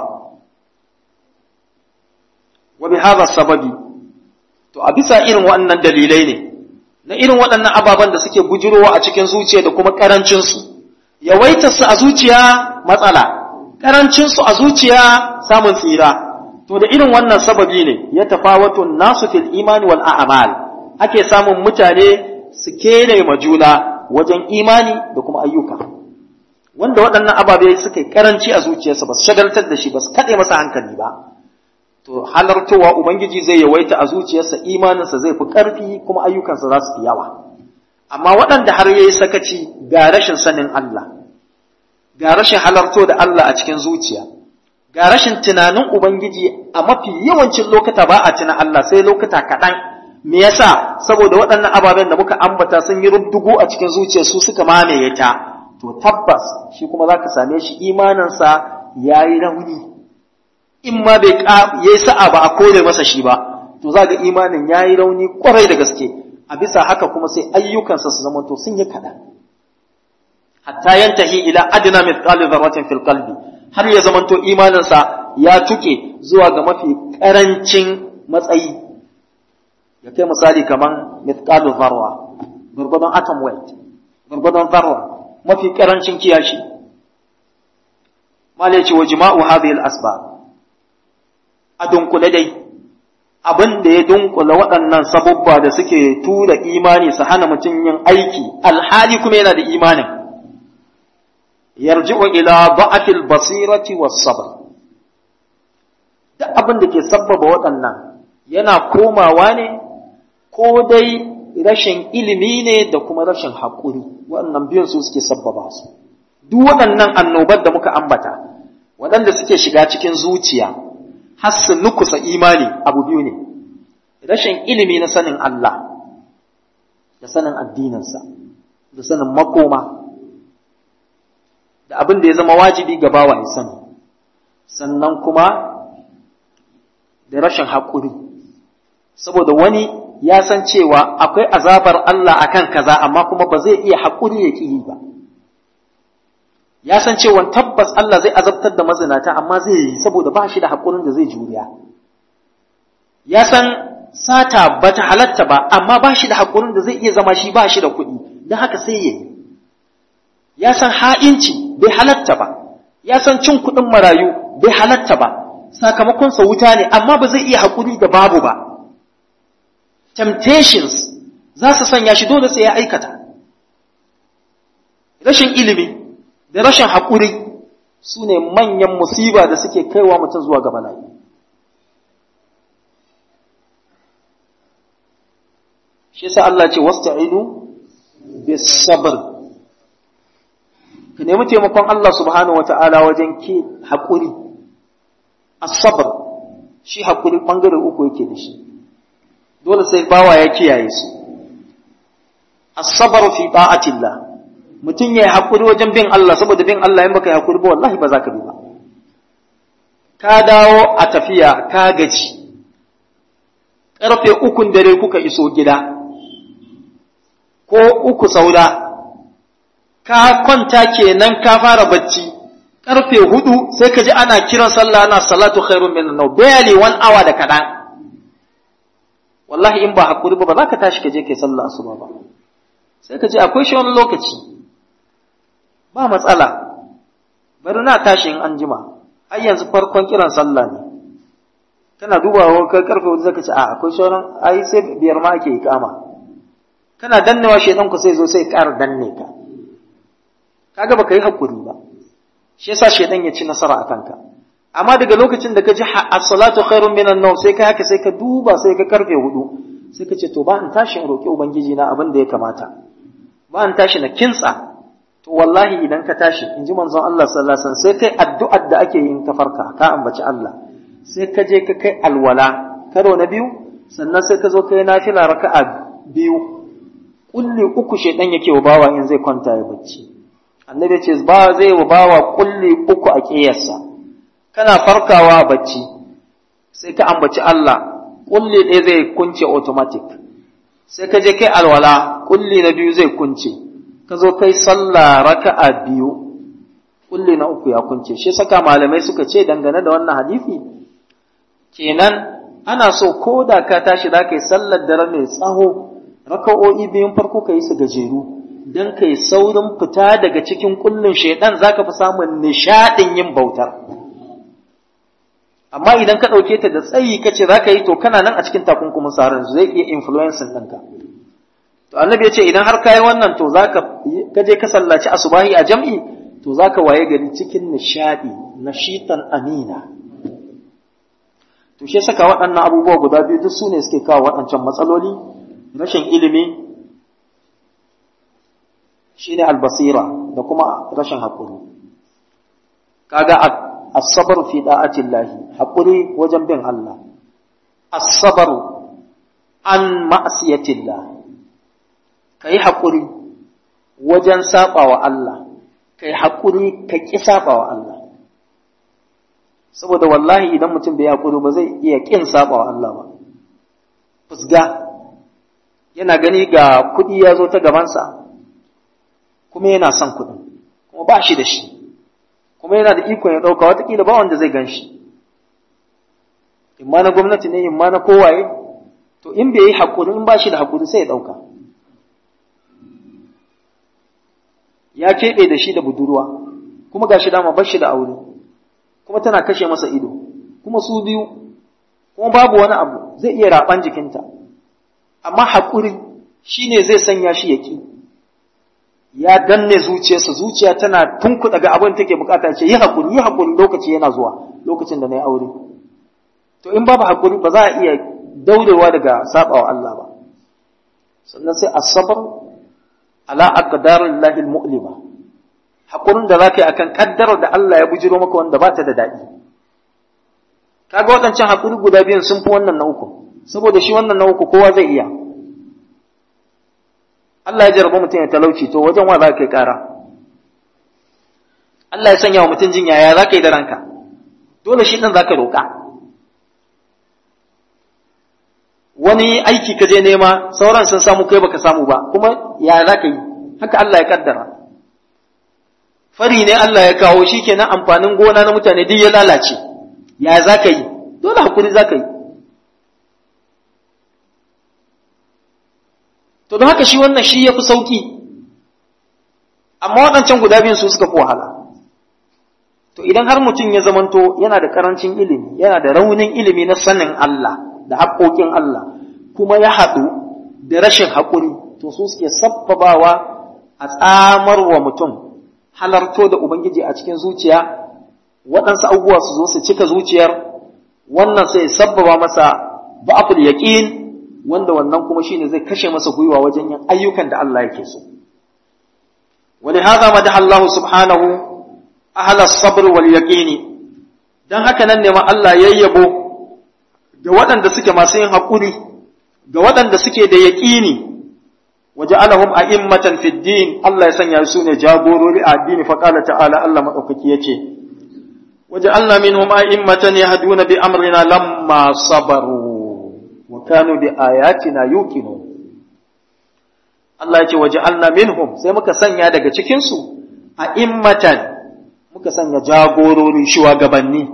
wa bi hadha sababi to a bisa irin waɗannan dalilai ne na irin waɗannan ababen da suke bujurowa a cikin zuciya da kuma karancin su yawaitar su a zuciya matsala karancin su a zuciya samun tsira to da irin wannan sababi ne ya tafawatu nasu fil imani wal a'mal ake samun mutane su kere ma juna wajen imani da kuma ayyuka wanda waɗannan ababe suka yi karanci a zuciyarsa ba su shagaltar da shi ba su kaɗe masa hankali ba to halartowa ubangiji zai yawaita a zuciyarsa imaninsa zai fi ƙarfi kuma ayyukansa za su fi yawa amma waɗanda har yayi sakaci ga rashin sanin Allah ga rashin halarto da Allah a cikin zuciya ga rashin tunanin ubangiji a mafi yawancin lokuta ba a tuna Allah sai lokuta kaɗan me yasa saboda waɗannan ababen da muka ambata sun yi rubdugu a cikin zuciya su suka mamaye ta to tabbas shi kuma za ka same shi imaninsa ya yi rauni in ma bai yi sa'a ba a kore masa shi ba to za ga imanin ya yi rauni kwarai da gaske a bisa haka kuma sai ayyukansa su zama to sun yi kaɗan hatta yantahi ila adna mithqali dharratin fil qalbi har ya zama to imaninsa ya tuke zuwa ga mafi karancin matsayi ya kai misali kaman mithqalu dharra gurgudun atom weight gurgudun dharra mafi karancin kiyashi mala ce wa jima'u hadhihi al-asbab a dunkule dai abin da ya dunkula waɗannan sabubba da suke tura imani su hana mutum yin aiki alhali kuma yana da imanin yarji'u ila da'afil basirati was sabr duk abin da ke sabbaba waɗannan yana komawa ne ko dai rashin ilimi ne da kuma rashin haƙuri waɗannan biyun su suke sabbaba su duk waɗannan annobar da muka ambata waɗanda suke shiga cikin zuciya har su nukusa imani abu biyu ne rashin ilimi na sanin Allah da sanin addininsa da sanin makoma da abin da ya zama wajibi ga bawa ya sani sannan kuma da rashin haƙuri saboda wani ya san cewa akwai azabar Allah akan kaza amma kuma ba zai iya haƙuri ya ƙi yi ba ya san cewa tabbas Allah zai azabtar da mazinata amma zai yi saboda ba shi da haƙurin da zai juriya ya san sata ba ta halatta ba amma ba shi da haƙurin da zai iya zama shi ba shi da kuɗi don haka sai ya yi ya san ha'inci bai halatta ba ya san cin kuɗin marayu bai halatta ba sakamakonsa wuta ne amma ba zai iya haƙuri da babu ba temptations za su sanya shi dole sai ya aikata rashin ilimi da rashin haƙuri su ne manyan musiba da suke kaiwa mutum zuwa ga bala'i shi sa Allah ce wasta'inu bis sabr ka nemi taimakon Allah subhanahu wata'ala wajen ke haƙuri as-sabr shi haƙuri ɓangare uku yake da shi dole sai bawa ya kiyaye su as-sabr fi ta'atillah mutum ya yi haƙuri wajen bin Allah saboda bin Allah in baka yi haƙuri ba wallahi ba za ka bi ba ka dawo a tafiya ka gaji ƙarfe ukun dare kuka iso gida ko uku saura ka kwanta kenan ka fara bacci ƙarfe hudu sai ka ji ana kiran sallah ana salatu khairun min nau barely one hour da kaɗan wallahi in ba haƙuri ba ba za ka tashi ka je kai sallah asuba ba sai ka ce akwai shi wani lokaci ba matsala bari na tashi in an jima ai yanzu farkon kiran sallah ne kana dubawa kai karfe wanda zaka ce a akwai sauran ai sai biyar ma ake ikama kana dannewa shedan ku sai zo sai ƙara danne ka kaga baka yi hakuri ba shi yasa shedan ya ci nasara akan ka amma daga lokacin da ka ji as-salatu khairun minan nawm sai ka haka sai ka duba sai ka karfe hudu sai ka ce to ba in tashi in roki ubangiji na abin da ya kamata ba in tashi na kintsa to wallahi idan ka tashi in ji manzon Allah sallallahu alaihi wasallam sai kai addu'ar da ake yin ta farka ka ambaci Allah sai ka je ka kai alwala karo na biyu sannan sai ka zo kai nafila raka'a biyu kulli uku shedan yake wa bawa in zai kwanta ya bacci annabi ce ba zai wa bawa kulli uku a kiyarsa kana farkawa bacci sai ka ambaci Allah kulli ɗaya zai kunce automatic sai ka je kai alwala kulli na biyu zai kunce ka zo kai sallah raka'a biyu kulli na uku ya kunce shi saka malamai suka ce dangane da wannan hadisi kenan ana so ko da ka tashi za ka yi sallar dare mai tsaho raka'o'i biyun farko ka yi su gajeru don ka yi saurin fita daga cikin kullun shaidan za ka fi samun nishaɗin yin bautar amma idan ka ɗauke ta da tsayi ka ce za ka yi to kana nan a cikin takunkumin tsarin zai iya influencing ɗinka to annabi ya ce idan har ka yi wannan to za ka je ka sallaci asubahi a jam'i to za ka waye gari cikin nishaɗi nashitan amina to shi saka waɗannan abubuwa guda biyu duk su ne suke kawo waɗancan matsaloli rashin ilimi shine albasira da kuma rashin haƙuri kaga as-sabr fi da'atillahi haƙuri wajen bin Allah as-sabr an ma'siyatillah kai haƙuri wajen saɓawa Allah kai haƙuri ka ƙi saɓawa Allah saboda wallahi idan mutum bai haƙuri ba zai iya ƙin saɓawa Allah ba fusga yana gani ga kuɗi ya zo ta gabansa kuma yana son kuɗin kuma ba shi da shi kuma yana da ikon ya ɗauka watakila ba wanda zai gan shi imma na gwamnati ne imma na kowaye to in bai yi haƙuri in ba shi da haƙuri sai ya ɗauka ya keɓe da shi da budurwa kuma ga shi dama bar shi da aure kuma tana kashe masa ido kuma su biyu kuma babu wani abu zai iya raɓan jikinta amma haƙuri shi ne zai sanya shi ya ƙi ya danne zuciyarsa zuciya tana tunkuɗa ga abin take bukata ce yi haƙuri yi haƙuri lokaci yana zuwa lokacin da na yi aure to in babu haƙuri ba za a iya daurewa daga saɓawa Allah ba sannan sai asabar ala aqdarillahi almu'lima haƙurin da zaka yi akan kaddarar da Allah ya bujiro maka wanda ba ta da daɗi kaga waɗancan haƙuri guda biyun sun fi wannan na uku saboda shi wannan na uku kowa zai iya Allah ya jarraba mutum ya talauci to wajen wa za ka yi ƙara Allah ya sanya wa mutum jin yaya za ka yi da ranka dole shi ɗin za ka roƙa wani aiki ka je nema sauran sun samu kai baka samu ba kuma yaya za ka yi haka Allah ya kaddara fari ne Allah ya kawo shi kenan amfanin gona na mutane duk ya lalace yaya za ka yi dole hakuri za ka yi to don haka shi wannan shi ya fi sauƙi amma waɗancan guda biyun su suka fi wahala to idan har mutum ya zamanto yana da ƙarancin ilimi yana da raunin ilimi na sanin Allah da haƙoƙin Allah kuma ya haɗu da rashin haƙuri to su suke sabbabawa a tsamar wa mutum halarto da Ubangiji a cikin zuciya waɗansu abubuwa su zo su cika zuciyar wannan sai sabbaba masa ba'aful yaqin wanda wannan kuma shine zai kashe masa gwiwa wajen yin ayyukan da Allah yake so ولهذا مدح الله سبحانه أهل الصبر واليقين dan haka nan ne ma Allah yayyabo ga waɗanda suke masu yin haƙuri ga waɗanda suke da yaƙini waja'alahum a'immatan fid din Allah ya sanya su ne jagorori a addini fa qala ta'ala Allah madaukaki yace waja'alna minhum a'immatan yahduna bi amrina lamma sabaru wa kanu bi ayatina yuqinun Allah ya ce waja'alna minhum sai muka sanya daga cikin su a'immatan muka sanya jagorori shugabanni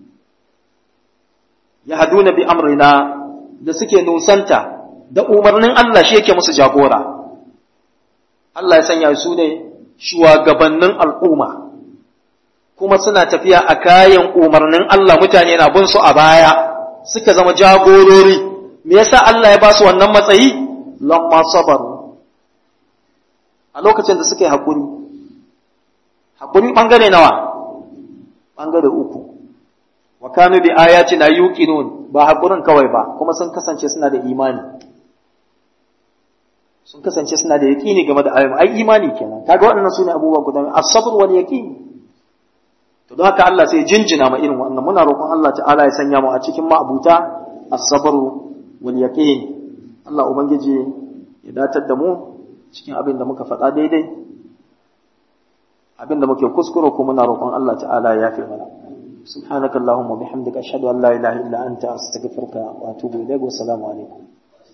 yahduna bi amrina da suke nusanta da umarnin Allah shi yake musu jagora Allah ya sanya su ne shugabannin al'umma kuma suna tafiya a kayan umarnin Allah mutane na bin su a baya suka zama jagorori me yasa Allah ya ba su wannan matsayi lamma sabaru a lokacin da suka yi haƙuri haƙuri ɓangare nawa ɓangare uku wa kanu bi ayatina yuqinun ba haƙurin kawai ba kuma sun kasance suna da imani sun kasance suna da yaƙini game da ayoyi ai imani kenan kaga waɗannan sune abubuwa guda as-sabr wal yaqin to don haka Allah sai jinjina ma irin wannan muna roƙon Allah ta'ala ya sanya mu a cikin ma'abuta as-sabru wal yaqin Allah ubangiji ya datar da mu cikin abin da muka faɗa daidai abin da muke kuskure kuma muna roƙon Allah ta'ala ya yafe mana سبحانك اللهم وبحمدك أشهد أن لا إله إلا أنت أستغفرك وأتوب إليك والسلام عليكم